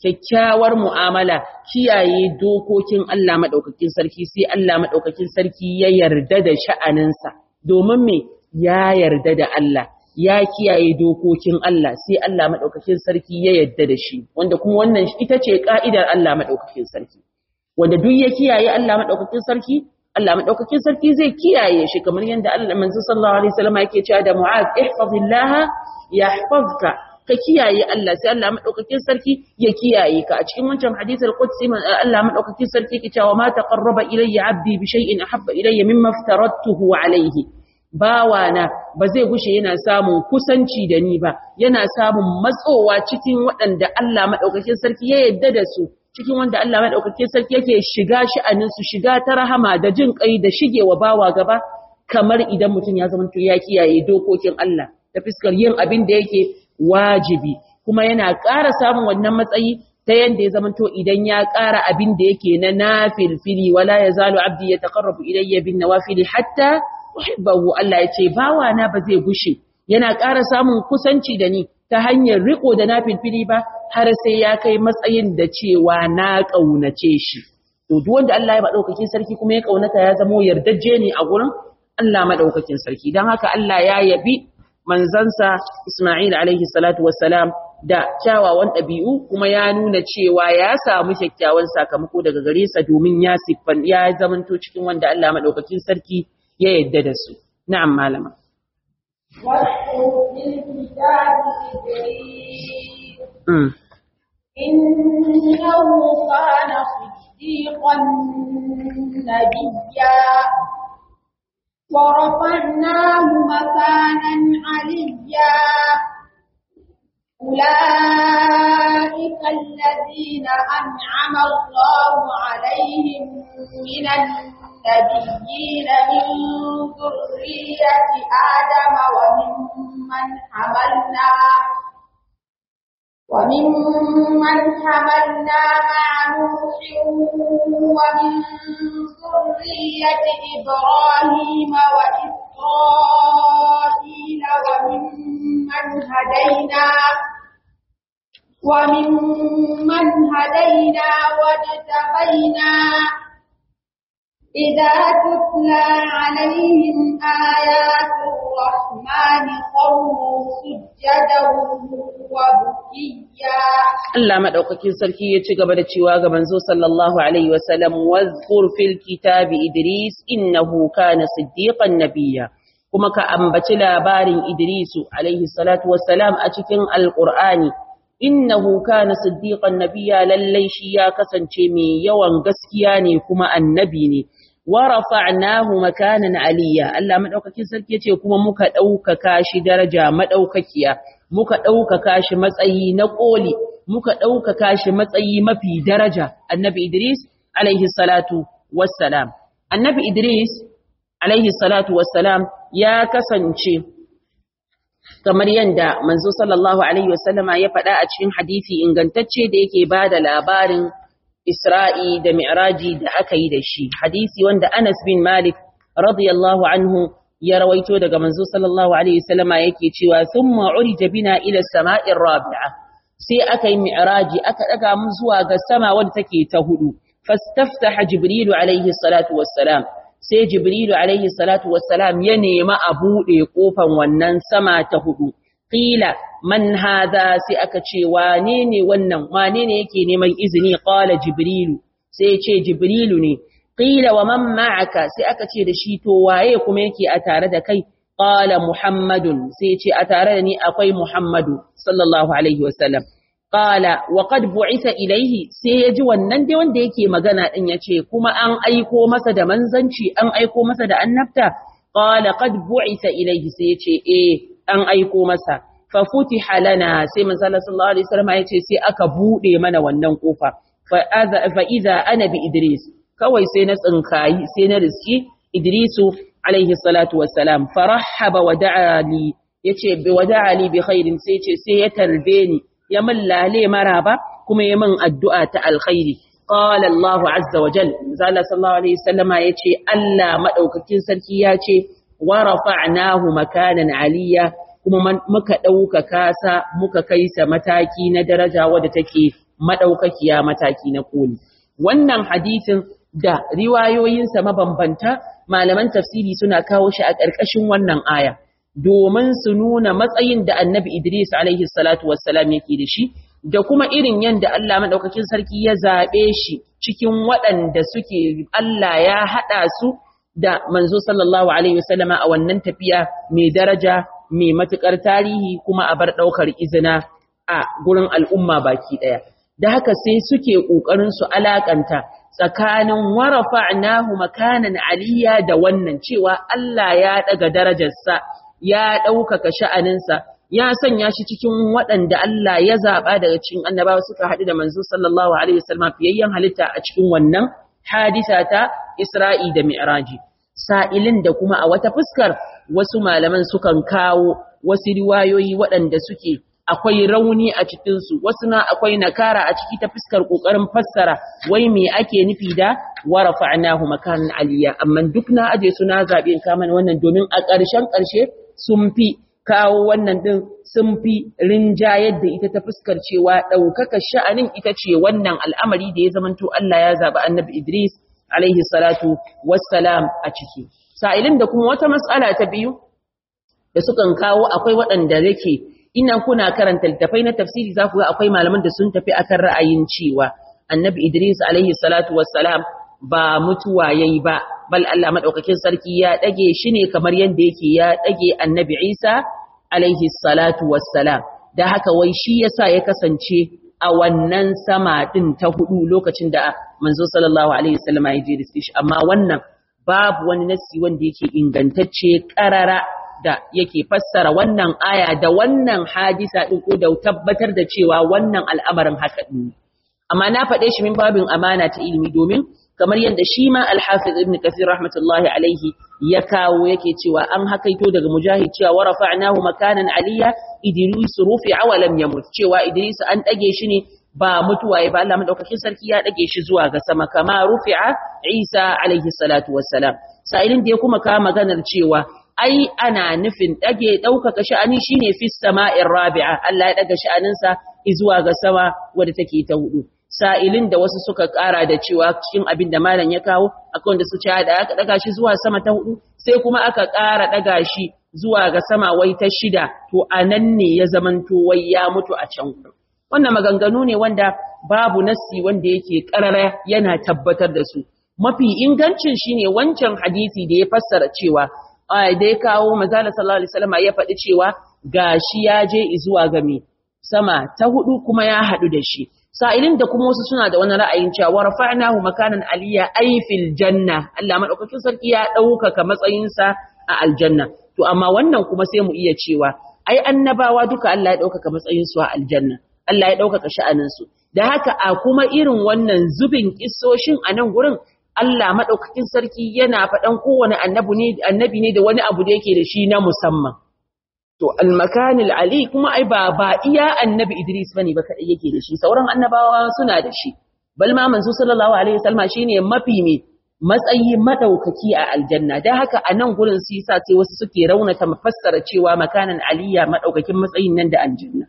kyakkyawar mu'amala kiyaye dokokin Allah madaukakin sarki sai Allah madaukakin sarki ya yarda da sha'aninsa domin me ya yarda da Allah ya kiyaye dokokin Allah sai Allah madaukakin sarki ya yarda da shi wanda kuma wannan ita ce ka'idar Allah madaukakin sarki wanda duk ya kiyaye Allah madaukakin sarki Allah madaukakin sarki zai kiyaye shi kamar yadda Allah manzo sallallahu alaihi wasallam yake cewa da Mu'az ihfazillaha yahfazka ka kiyaye Allah sai Allah madaukakin sarki ya kiyaye ka a cikin wancan hadith al-qudsi Allah madaukakin sarki yake cewa ma taqarraba ilayya 'abdi bi shay'in ahabba ilayya mimma aftaratuhu alayhi bawana ba zai gushe yana samun kusanci da ni ba yana samun matsowa cikin waɗanda Allah madaukakin sarki ya yarda da su cikin wanda Allah madaukakin sarki yake shiga sha'anin su shiga ta rahama da jin kai da shigewa bawa gaba kamar idan mutum ya zama ya kiyaye dokokin Allah ta fiskar yin abin da yake wajibi kuma yana ƙara samun wannan matsayi ta yanda ya zamanto idan ya ƙara abin da yake na nafilfili wala yazalu abdi yataqarrabu ilayya bin nawafili hatta uhibbahu Allah yace bawa na ba zai gushe yana ƙara samun kusanci da ni ta hanyar riko da nafilfili ba har sai ya kai matsayin da cewa na kaunace shi to duk wanda Allah ya madaukakin sarki kuma ya kaunata ya zamo yardajje ne a gurin Allah madaukakin sarki dan haka Allah ya yabi manzansa Ismail alaihi salatu wassalam da kyawawan ɗabi'u kuma ya nuna cewa ya samu kyakkyawan sakamako daga gare sa domin ya siffan ya zamanto cikin wanda Allah madaukakin sarki ya yadda da su na'am malama إنه كان صديقا نبيا ورفعناه مكانا عليا أولئك الذين أنعم الله عليهم من النبيين من ذرية آدم وممن حملنا وممن حملنا مع نوح ومن ذرية إبراهيم وإسرائيل وممن هدينا وممن هدينا واجتبينا إذا تتلى عليهم آيات الرحمن خروا سجدا وبكيا Allah madaukakin sarki ya ci gaba da cewa ga manzo sallallahu alaihi wasallam wazkur fil kitabi idris innahu kana siddiqan nabiyya kuma ka ambaci labarin idrisu alaihi salatu wassalam a cikin alqur'ani innahu kana siddiqan nabiyya lallai shi ya kasance mai yawan gaskiya ne kuma annabi ne wa rafa'nahu makanan aliyya Allah madaukakin sarki yace kuma muka daukaka shi daraja madaukakiya muka daukaka shi matsayi na koli muka daukaka shi matsayi mafi daraja annabi Idris alaihi salatu wassalam annabi Idris alaihi salatu wassalam ya kasance kamar yanda manzo sallallahu alaihi wasallama ya faɗa a cikin hadisi ingantacce da yake bada labarin Isra'i da Mi'raji da aka yi da shi, hadisi wanda Anas bin Malik radiyallahu anhu ya rawaito daga manzo sallallahu Alaihi wasallama yake cewa sun ma'uri jabina ila sama'in rabi'a, sai aka yi Mi'raji aka ɗaga mun zuwa ga sama wadda take ta hudu, fastaftaha Jibrilu alaihi salatu wassalam, sai Jibrilu alaihi salatu wassalam ya nema a buɗe ƙofan wannan sama ta hudu. Qila man hadha sai aka ce wane ne wannan wane ne yake neman izini qala jibrilu sai ya ce jibrilu ne qila wa man ma'aka sai aka ce da shi to waye kuma yake a tare da kai qala muhammadun sai ya ce a tare da ni akwai muhammadu sallallahu alaihi wasallam qala wa qad bu'itha ilayhi sai ya ji wannan dai wanda yake magana din yace kuma an aiko masa da manzanci an aiko masa da annabta qala qad bu'itha ilayhi sai ya ce eh an aiko masa fa futiha lana sai manzo Allah sallallahu alaihi wasallam ya ce sai aka bude mana wannan kofa fa fa idza ana bi idris kawai sai na tsinkayi sai na riski idrisu alaihi salatu wassalam farahaba wa da'a li yace bi wada'a li bi khairin sai ce sai ya tarbe ni ya min lale maraba kuma ya min addu'a ta alkhairi qala Allahu azza wa jal zalla sallallahu alaihi wasallama yace Allah madaukakin sarki yace wa rafa'nahu makanan aliyya kuma muka ɗaukaka sa muka kai sa mataki na daraja wadda take madaukakiya mataki na koli wannan hadisin da riwayoyinsa mabambanta malaman tafsiri suna kawo shi a ƙarƙashin wannan aya domin su nuna matsayin da annabi Idris alaihi salatu wassalam yake da shi da kuma irin yadda Allah madaukakin sarki ya zaɓe shi cikin waɗanda suke Allah ya haɗa su da manzo sallallahu alaihi wasallama a wannan tafiya mai daraja mai matukar tarihi kuma a bar ɗaukar izina a gurin al'umma baki ɗaya da haka sai suke ƙoƙarin su alakanta tsakanin warafa'nahu makanan aliyya da wannan cewa Allah ya daga darajarsa ya ɗaukaka sha'aninsa ya sanya shi cikin waɗanda Allah ya zaɓa daga cikin annabawa suka haɗu da manzo sallallahu alaihi wasallam fiyayyen halitta a cikin wannan hadisa ta Isra'i da Mi'raji sa'ilin da kuma a wata fuskar wasu malaman sukan kawo wasu riwayoyi waɗanda suke akwai rauni a cikinsu wasu na akwai nakara a ciki ta fuskar ƙoƙarin fassara wai me ake nufi da warafa'nahu makanan aliyya amma duk na aje su na zaɓe in kama wannan domin a ƙarshen ƙarshe sun fi kawo wannan ɗin sun fi rinjayar da ita ta fuskar cewa ɗaukaka sha'anin ita ce wannan al'amari da ya zamanto Allah ya zaɓi annabi Idris alaihi salatu wassalam a ciki. Sa'ilin da kuma wata matsala ta biyu da sukan kawo akwai waɗanda yake ina kuna karanta littafai na tafsiri za ku ga akwai malaman da sun tafi akan ra'ayin cewa annabi Idris alaihi salatu wassalam ba mutuwa yayi ba bal Allah madaukakin sarki ya dage shi ne kamar yanda yake ya dage annabi Isa alaihi salatu wassalam da haka wai shi yasa ya kasance a wannan sama din ta hudu lokacin da manzo sallallahu alaihi wasallam ya je riske shi amma wannan babu wani nasi wanda yake ingantacce karara da yake fassara wannan aya da wannan hadisa din ko da tabbatar da cewa wannan al'amarin haka din amma na faɗe shi min babin amana ta ilimi domin kamar yadda shi ma al-hafiz ibn kathir rahmatullahi alaihi ya kawo yake cewa an hakaito daga mujahid cewa wa rafa'nahu makanan aliyya idris rufi'a wa lam yamut cewa idris an dage shi ne ba mutuwa ya ba Allah madaukakin sarki ya dage shi zuwa ga sama kama rufi'a isa alaihi salatu wassalam sa'ilin da ya kuma kawo maganar cewa ai ana nufin dage daukaka sha'ani shine fi sama'ir rabi'a Allah ya daga sha'aninsa zuwa ga sama wadda take ta hudu sa'ilin da wasu suka ƙara da cewa cikin abin da malam ya kawo akwai wanda su ce da aka daga shi zuwa sama ta hudu sai kuma aka ƙara daga shi zuwa ga sama wai ta shida to a nan ne ya zamanto wai ya mutu a can wannan maganganu ne wanda babu nassi wanda yake ƙarara yana tabbatar da su mafi ingancin shine wancan hadisi da ya fassara cewa da ya kawo manzala sallallahu alaihi wasallam ya faɗi cewa gashi ya je zuwa ga me sama ta hudu kuma ya haɗu da shi sa'ilin da kuma wasu suna da wani ra'ayin cewa rafa'nahu makanan aliyya ay fil janna Allah madaukakin sarki ya ɗaukaka matsayinsa a aljanna to amma wannan kuma sai mu iya cewa ai annabawa duka Allah ya ɗaukaka matsayinsu a aljanna Allah ya ɗaukaka sha'aninsu da haka a kuma irin wannan zubin kissoshin a nan gurin Allah madaukakin sarki yana faɗan kowane annabi ne annabi ne da wani abu da yake da shi na musamman to al-makanil ali kuma ai ba ba iya annabi Idris bane ba kadai yake da shi sauran annabawa suna da shi bal ma manzo sallallahu alaihi wasallam shine mafi me matsayi madaukaki a aljanna dan haka a nan gurin su yasa sai wasu suke raunata mafassara cewa makanan aliya madaukakin matsayin nan da aljanna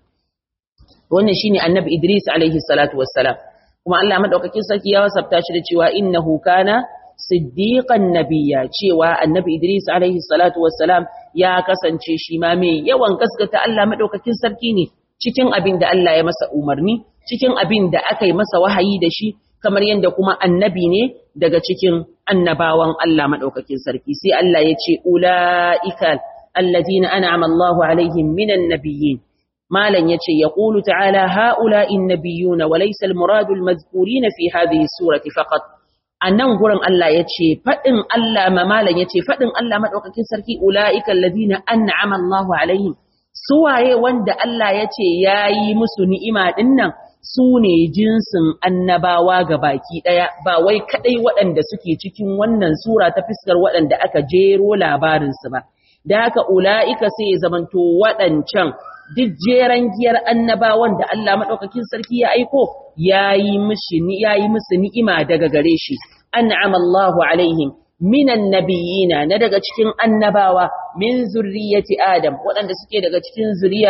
wannan shine annabi Idris alaihi salatu wassalam kuma Allah madaukakin sarki ya wasafta shi da cewa innahu kana siddiqan nabiyya cewa annabi Idris alaihi salatu wassalam ya kasance shi ma mai yawan gaskata Allah madaukakin sarki ne cikin abin da Allah ya masa umarni cikin abin da aka yi masa wahayi da shi kamar yadda kuma annabi ne daga cikin annabawan Allah madaukakin sarki sai Allah ya ce ulaika allazina an'ama Allahu alaihim minan nabiyyin malan yace yaqulu ta'ala ha'ula'in nabiyyuna wa laysa al-muradu al-madhkurina fi hadhihi surati faqat a nan gurin Allah ya ce faɗin Allah mamalan ya ce faɗin Allah maɗaukakin sarki ula'ikan lazina an na'ama Allahu alaihim suwaye wanda Allah ya ce ya yi musu ni'ima ɗin nan su ne jinsin annabawa ga baki ɗaya ba wai kaɗai waɗanda suke cikin wannan sura ta fiskar waɗanda aka jero labarinsu ba da haka ula'ika sai ya zamanto waɗancan duk jeren giyar annabawan da Allah maɗaukakin sarki ya aiko ya yi musu ni'ima daga gare shi, an'ama Allahu alaihim minan nabiyina na daga cikin annabawa min zurriyati Adam waɗanda suke daga cikin zuriyar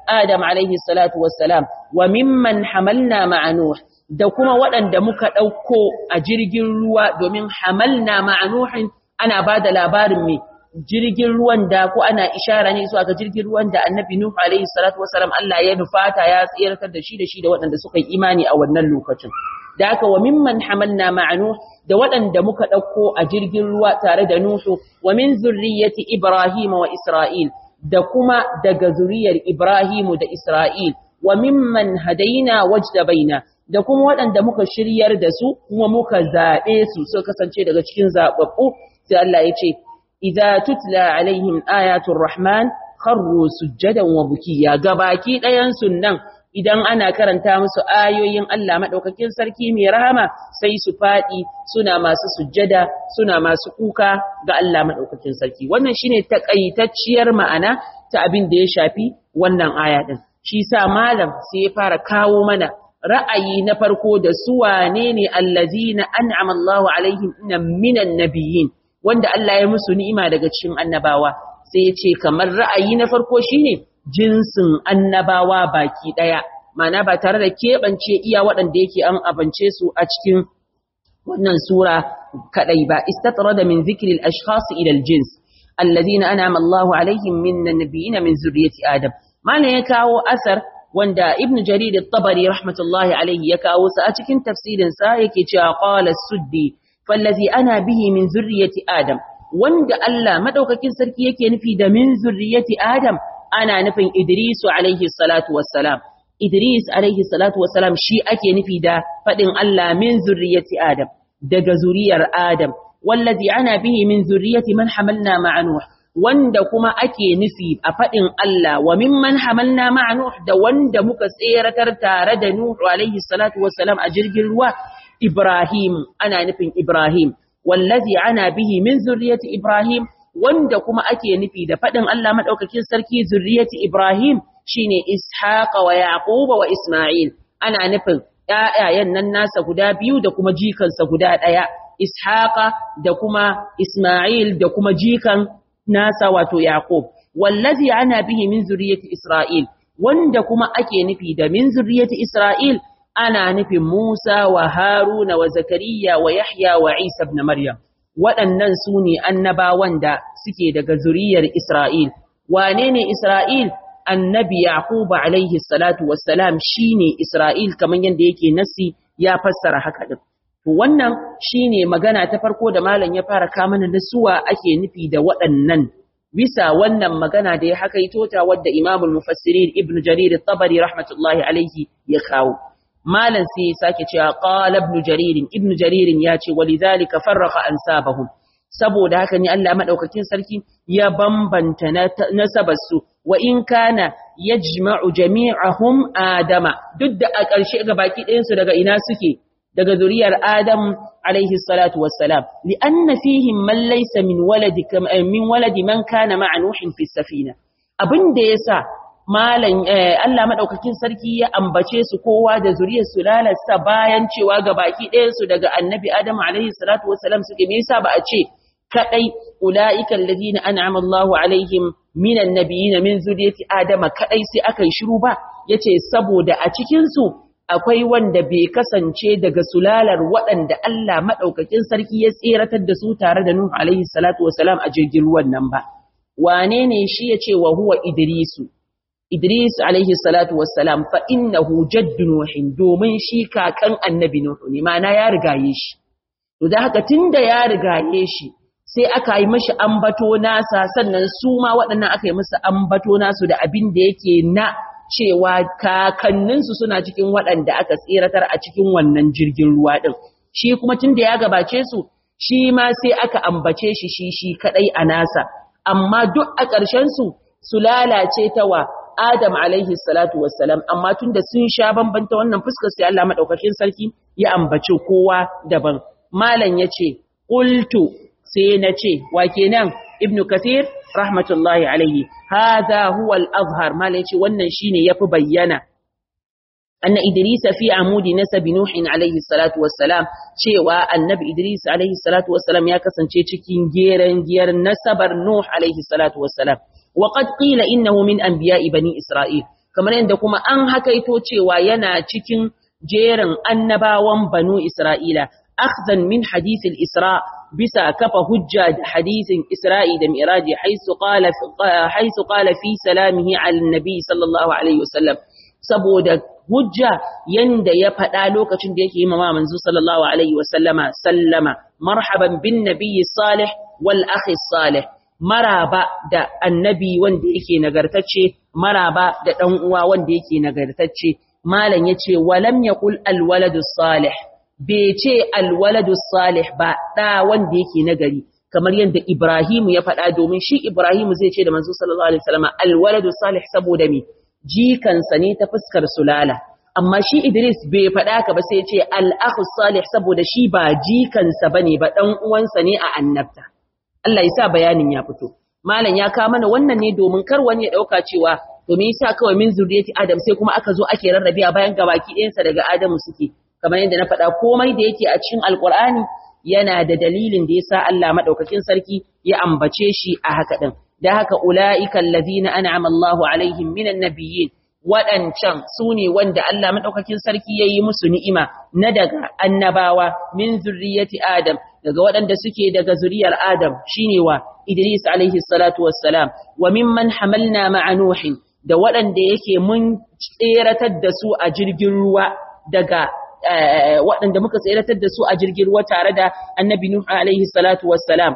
Adam alaihi salatu wassalam wa mimman hamalna ma'a Nuh da kuma waɗanda muka ɗauko a jirgin ruwa domin hamalna ma'a Nuhin ana ba da labarin mai jirgin ruwan da ko ana ishara ne zuwa ga jirgin ruwan da annabi Nuh alaihi salatu wassalam Allah ya nufata ya tsiratar da shi da shi da waɗanda suka yi imani a wannan lokacin da haka wa mimman hamalna ma'a Nuh da waɗanda muka ɗauko a jirgin ruwa tare da Nuhu wa min zurriyyati Ibrahim wa Isra'il da kuma daga zuriyar Ibrahimu da Isra'il wa mimman hadaina wajdabaina da kuma waɗanda muka shiryar da su kuma muka zaɓe su suka kasance daga cikin zaɓaɓɓu sai Allah ya ce idza tutla alaihim ayatul rahman kharru sujjadan wa bukiya gabaki ɗayan sunnan idan ana karanta musu ayoyin Allah madaukakin sarki mai rahama sai su faɗi suna masu sujjada suna masu kuka ga Allah madaukakin sarki wannan shine takaitacciyar ma'ana ta abin da ya shafi wannan aya din shi sa malam sai ya fara kawo mana ra'ayi na farko da su wane ne allazina an'ama Allahu alaihim minan nabiyyin wanda Allah ya musu ni'ima daga cikin annabawa sai ya ce kamar ra'ayi na farko shine jinsin annabawa baki daya ma'ana ba tare da keɓance iya waɗanda yake an abance su a cikin wannan sura kadai ba istatrada min zikri al-ashkhas ila al-jins alladhina an'ama Allahu alaihim minan nabiyyin min zurriyyati adam mana ya kawo asar wanda ibn jarir at-tabari rahmatullahi alayhi ya kawo sa a cikin tafsirin sa yake cewa qala as-suddi fallazi ana bihi min zurriyyati adam wanda Allah madaukakin sarki yake nufi da min zurriyyati adam ana nufin idrisu alayhi salatu wassalam idris alayhi salatu wassalam shi ake nufi da fadin Allah min zurriyyati adam daga zuriyar adam wallazi ana bihi min zurriyyati man hamalna ma'a nuh wanda kuma ake nufi a faɗin Allah wa mimman hamalna ma'a Nuh da wanda muka tseratar tare da Nuh alaihi salatu wassalam a jirgin ruwa Ibrahim ana nufin Ibrahim wallazi ana bihi min zurriyati Ibrahim wanda kuma ake nufi da faɗin Allah madaukakin sarki zurriyati Ibrahim shine Ishaq wa Yaqub wa Isma'il ana nufin ƴaƴayen nan nasa guda biyu da kuma jikansa guda ɗaya Ishaqa da kuma Isma'il da kuma jikan nasa wato Yaqub wallazi ana bihi min zurriyyati Isra'il wanda kuma ake nufi da min zurriyyati Isra'il ana nufin Musa wa Haruna wa Zakariya wa Yahya wa Isa ibn Maryam waɗannan su ne annabawan da suke daga zuriyar Isra'il wane ne Isra'il annabi Yaqub alaihi salatu wassalam shine Isra'il kaman yanda yake nasi ya fassara haka din To wannan shine magana ta farko da malam ya fara ka mana da suwa ake nufi da waɗannan bisa wannan magana da ya hakaito ta wadda Imam al-Mufassirin Ibn Jarir at-Tabari rahmatullahi alayhi ya kawo. Malam sai ya sake cewa qala Ibn Jarir Ibn Jarir ya ce walidhalika farraqa ansabahum saboda haka ne Allah madaukakin sarki ya bambanta nasabarsu wa in kana yajma'u jami'ahum adama duk da a ƙarshe ga baki ɗayan su daga ina suke daga zuriyar Adam alaihi salatu wassalam li'anna fihim man laysa min waladi min waladi man kana ma'a nuhin fi safina abinda yasa malan Allah madaukakin sarki ya ambace su kowa da zuriyar su lalasa bayan cewa ga baki ɗayan su daga annabi Adam alaihi salatu wassalam suke me yasa ba a ce kadai ulaika alladhina an'ama Allahu alaihim minan nabiyyin min zuriyati adama kadai sai aka yi shiru ba yace saboda a cikin su akwai wanda bai kasance daga sulalar waɗanda Allah maɗaukakin sarki ya tseratar da su tare da Nuhu alaihi salatu wasalam a jirgin ruwan nan ba. Wane ne shi ya ce wa huwa Idrisu? Idris alaihi salatu wasalam fa innahu jaddu Nuhin domin shi kakan annabi Nuhu ne ma'ana ya rigaye shi. To da haka tunda ya rigaye shi sai aka yi mashi ambato nasa sannan su ma waɗannan aka yi musu ambato nasu da abin da yake na cewa kakanninsu suna cikin waɗanda aka tseratar a cikin wannan jirgin ruwa ɗin. Shi kuma tun da ya gabace su, shi ma sai aka ambace shi shi shi kaɗai a nasa, amma duk a ƙarshensu su lalace ta wa Adam alaihi salatu wassalam, amma tun da sun sha bambanta wannan fuskar sai Allah maɗaukakin sarki ya ambace kowa daban. Malam ya ce, Ƙultu sai na ce, wa kenan Ibn Kathir rahmatullahi alaihi hadha huwa al-azhar malai ce wannan shine yafi bayyana anna idris fi amudi nasab nuh alaihi salatu wassalam cewa annabi idris alaihi salatu wassalam ya kasance cikin geran giyar nasabar nuh alaihi salatu wassalam wa qad qila innahu min anbiya'i bani isra'il kamar yadda kuma an hakaito cewa yana cikin jerin annabawan banu Isra'ila akhzan min hadith al-Isra bisa kafa hujja da hadisin Isra'i da Miraji haisu qala haisu qala fi salamihi ala nabi sallallahu alaihi wasallam saboda hujja yanda ya faɗa lokacin da yake yi mama manzo sallallahu alaihi wasallama sallama marhaban bin nabiyyi salih wal akhi salih maraba da annabi wanda yake nagartacce maraba da dan uwa wanda yake nagartacce malam yace walam yaqul al waladu salih bai ce al waladu salih ba da wanda yake nagari kamar yadda Ibrahim ya faɗa domin shi Ibrahim zai ce da manzo sallallahu alaihi wasallama al waladu salih saboda me jikansa ne ta fuskar sulala amma shi Idris bai faɗa ka ba sai ce al-akhu salih saboda shi ba jikansa bane ba dan uwansa ne a annabta Allah ya sa bayanin ya fito malam ya ka mana wannan ne domin kar wani ya dauka cewa to me yasa kawai min zuriyati Adam sai kuma aka zo ake rarrabe a bayan gabaki ɗayansa daga Adamu suke kamar yadda na faɗa komai da yake a cikin Alƙur'ani yana da dalilin da yasa Allah madaukakin sarki ya ambace shi a haka din da haka ula'ika allazina an'ama Allahu alaihim minan nabiyyin waɗancan su ne wanda Allah maɗaukakin sarki ya yi musu ni'ima na daga annabawa min zurriyati Adam daga waɗanda suke daga zuriyar Adam shine wa Idris alaihi salatu wassalam wa mimman hamalna ma'a Nuhin da waɗanda yake mun tseratar da su a jirgin ruwa daga waɗanda muka tseratar da su a jirgin ruwa tare da annabi Nuh alaihi salatu wassalam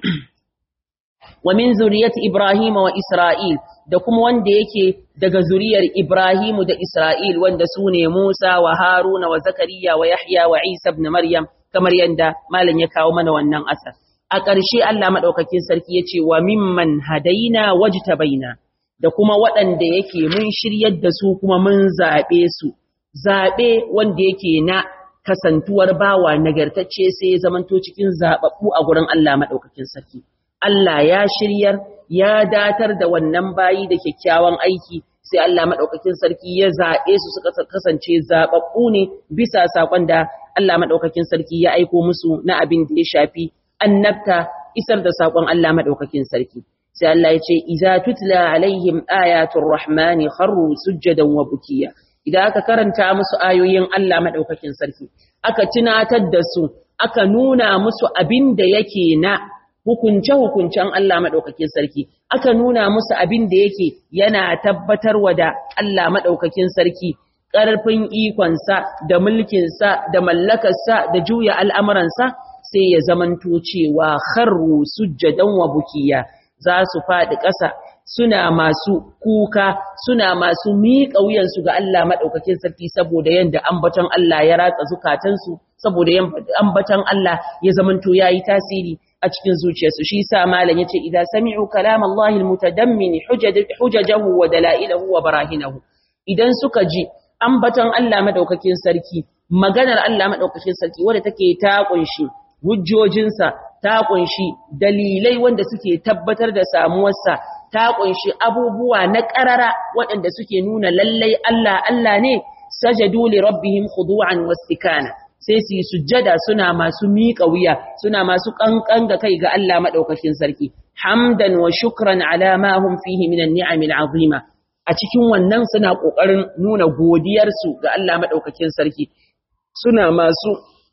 wa min zuriyati Ibrahim wa Isra'il da kuma wanda yake daga zuriyar Ibrahimu da Isra'il wanda su ne Musa wa Haruna wa Zakariya wa Yahya wa Isa ibn Maryam kamar yadda malam ya kawo mana wannan asar. A ƙarshe Allah maɗaukakin sarki ya ce wa mimman hadaina wajtabaina da kuma waɗanda yake mun shiryar da su kuma mun zaɓe su. Zaɓe wanda yake na kasantuwar bawa nagartacce sai ya zamanto cikin zaɓaɓɓu a gurin Allah maɗaukakin sarki. Allah ya shiryar ya datar da wannan bayi da kyakkyawan aiki sai Allah madaukakin sarki ya zabe su suka kasance zababbu ne bisa sakon da Allah madaukakin sarki ya aiko musu na abin da ya shafi annabta isar da sakon Allah madaukakin sarki sai Allah ya ce iza tutla alaihim ayatul rahmani kharru sujadan wa bukiya idan aka karanta musu ayoyin Allah madaukakin sarki aka tunatar da su aka nuna musu abin da yake na hukunce-hukuncen Allah maɗaukakin sarki, aka nuna musu abin da yake yana tabbatarwa da Allah maɗaukakin sarki, ƙarfin ikonsa da mulkinsa da mallakarsa da juya al'amuransa sai ya zamanto cewa harru sujjadan wa bukiya za su faɗi ƙasa suna masu kuka suna masu miƙa wuyansu ga Allah maɗaukakin sarki saboda yadda ambaton Allah ya ratsa zukatansu saboda ambaton Allah ya zamanto ya yi tasiri a cikin zuciyarsu shi sa malam yace idza sami'u kalam Allah almutadammin hujajahu wa dalailahu wa barahinahu idan suka ji ambaton Allah madaukakin sarki maganar Allah madaukakin sarki wanda take ta kunshi hujjojinsa ta kunshi dalilai wanda suke tabbatar da samuwarsa ta kunshi abubuwa na ƙarara waɗanda suke nuna lallai Allah Allah ne sajadu li rabbihim khudu'an wastikana sai su yi sujjada suna masu miƙa wuya suna masu ƙanƙan ga kai ga Allah maɗaukakin sarki hamdan wa shukran ala ma hum fihi minan ni'amil azima a cikin wannan suna ƙoƙarin nuna godiyarsu ga Allah maɗaukakin sarki suna masu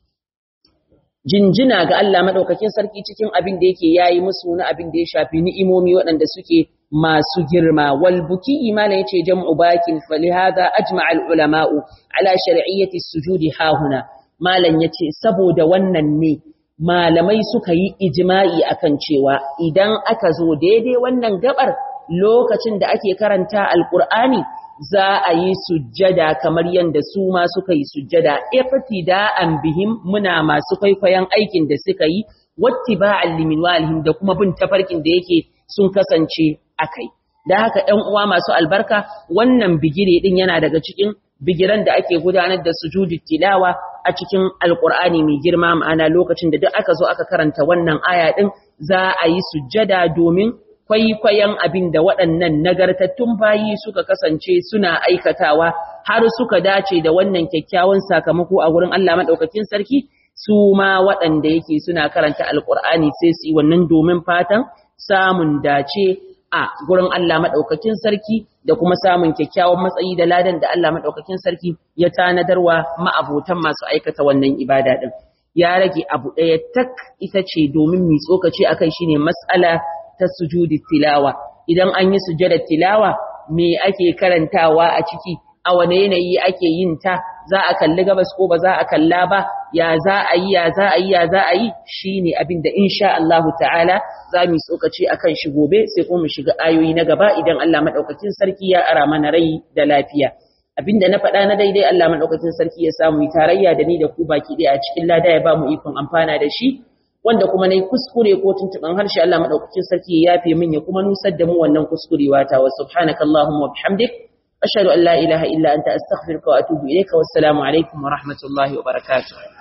jinjina ga Allah maɗaukakin sarki cikin abin da yake yayi musu na abin da ya shafi ni'imomi waɗanda suke masu girma wal buki imana yace jam'u bakin falihada ajma'al ulama'u ala shar'iyyati sujudi hahuna malam ya ce saboda wannan ne malamai suka yi ijima'i akan cewa idan aka zo daidai wannan gabar lokacin da ake karanta alkur'ani za a yi sujjada kamar yadda su ma suka yi sujjada iftida'an bihim muna masu kwaikwayon aikin da suka yi wattiba'an liminwalihim da kuma bin tafarkin da yake sun kasance akai da haka ɗan uwa masu albarka wannan bigire din yana daga cikin bigiran da ake gudanar da sujudi tilawa a cikin alkur'ani mai girma ma'ana lokacin da duk aka zo aka karanta wannan aya din za a yi sujjada domin kwaikwayon abin da waɗannan nagartattun bayi suka kasance suna aikatawa har suka dace da wannan kyakkyawan sakamako a wurin Allah madaukakin sarki su ma waɗanda yake suna karanta alkur'ani sai su yi wannan domin fatan samun dace a gurin Allah madaukakin sarki da kuma samun kyakkyawan matsayi da ladan da Allah madaukakin sarki ya tanadarwa ma'abotan masu aikata wannan ibada din ya rage abu ɗaya tak ita ce domin mi tsokaci akai shine mas'ala ta sujudi tilawa idan an yi sujudar tilawa me ake karantawa a ciki a wane yanayi ake yin ta za a kalli gabas ko ba za a kalla ba ya za a yi ya za a yi ya za a yi shine abin da insha Allah ta'ala za mu tsokaci akan shi gobe sai kuma mu shiga ayoyi na gaba idan Allah madaukakin sarki ya ara mana rai da lafiya abinda na faɗa na daidai Allah madaukakin sarki ya samu tarayya da ni da ku baki ɗaya a cikin lada ya ba mu ikon amfana da shi wanda kuma nayi kuskure ko tuntuban harshe Allah madaukakin sarki ya yafe min ya kuma nusar da mu wannan kuskurewa ta wa subhanakallahumma wa bihamdik ashhadu an la ilaha illa anta astaghfiruka wa atubu ilayka wassalamu alaikum wa rahmatullahi wa barakatuh